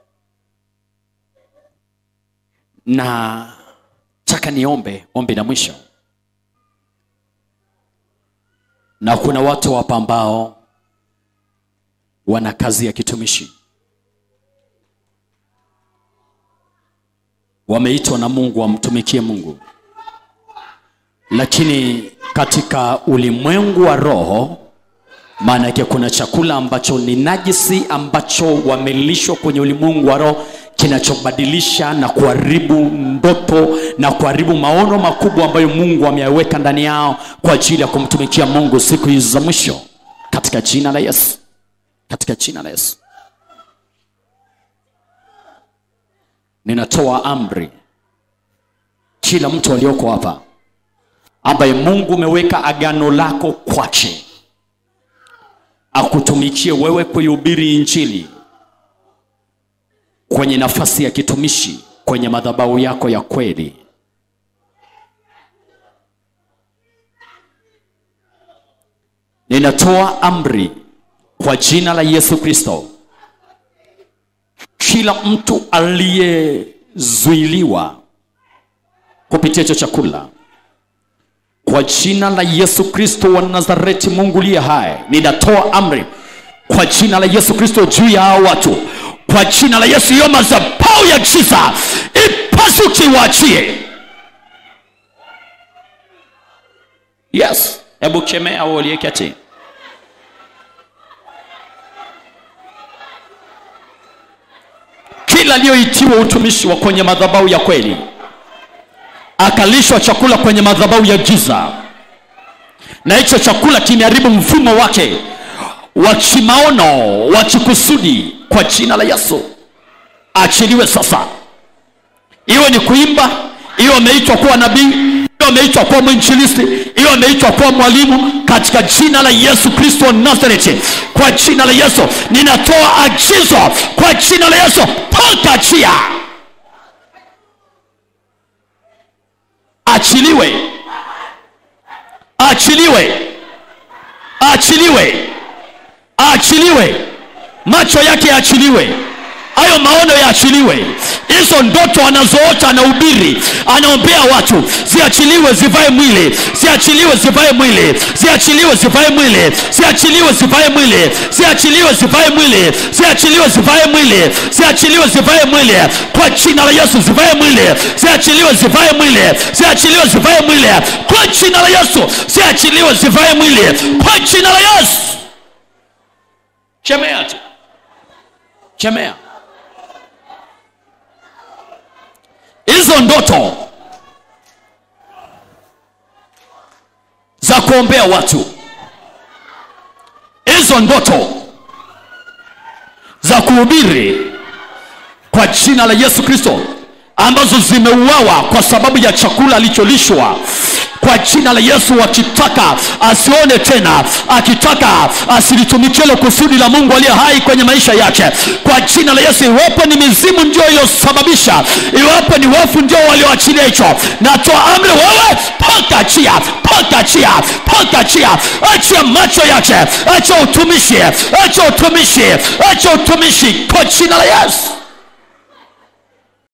na taka niombe ombi la mwisho na kuna watu hapa ambao wana kazi ya kitumishi wameitwa na mungu wamtumikie mungu lakini katika ulimwengu wa roho maana yake kuna chakula ambacho ni najisi ambacho wamelishwa kwenye ulimwengu wa roho kinachobadilisha na kuharibu ndoto na kuharibu maono makubwa ambayo mungu ameyaweka ndani yao kwa ajili ya kumtumikia mungu siku hizi za mwisho katika jina la yesu katika jina la yesu ninatoa amri kila mtu alioko hapa ambaye mungu umeweka agano lako kwache akutumikie wewe kuihubiri injili kwenye nafasi ya kitumishi kwenye madhabahu yako ya kweli ninatoa amri kwa jina la yesu kristo kila mtu aliyezuiliwa kupitia hicho chakula kwa jina la yesu kristo wa nazareti mungu liye hai ninatoa amri kwa jina la yesu kristo juu ya hao watu kwa jina la yesu hiyo mazabau ya giza ipasuki waachie yes hebu kemea au uliyeketi kila aliyoitiwa utumishi wa kwenye madhabahu ya kweli akalishwa chakula kwenye madhabahu ya giza na hicho chakula kimeharibu mfumo wake wa kimaono wa kikusudi kwa jina la yesu achiliwe sasa iwe ni kuimba iwe ameitwa kuwa nabii iwe ameitwa kuwa mwinjilisti iwe ameitwa kuwa mwalimu katika jina la yesu kristo wa nazareti kwa jina la yesu ninatoa agizo kwa jina la yesu toka chia achiliwe achiliwe achiliwe achiliwe macho yake yaachiliwe hayo maono yaachiliwe hizo ndoto anazoota anahubiri anaombea watu ziachiliwe zivae mwili ziachiliwe zivae mwili ziachiliwe zivae mwili ziachiliwe zivae mwili ziachiliwe zivae mwili ziachiliwe zivae mwili ziachiliwe zivae mwili kwa jina la yesu zivae mwili ziachiliwe zivae mwili ziachiliwe zivae mwili kwa jina la yesu ziachiliwe zivae mwili kwa jina la yesu chemea tu chemea hizo ndoto za kuombea watu hizo ndoto za kuhubiri kwa jina la yesu kristo ambazo zimeuawa kwa sababu ya chakula alicholishwa kwa jina la yesu akitaka asione tena akitaka asilitumikie hilo kusudi la mungu aliye hai kwenye maisha yake kwa jina la yesu iwapo ni mizimu ndio iliyosababisha iwapo ni wafu ndio walioachilia hicho natoa amri wewe paka chia paka chia paka chia achia macho yake acha utumishi acha utumishi acha utumishi kwa jina la yesu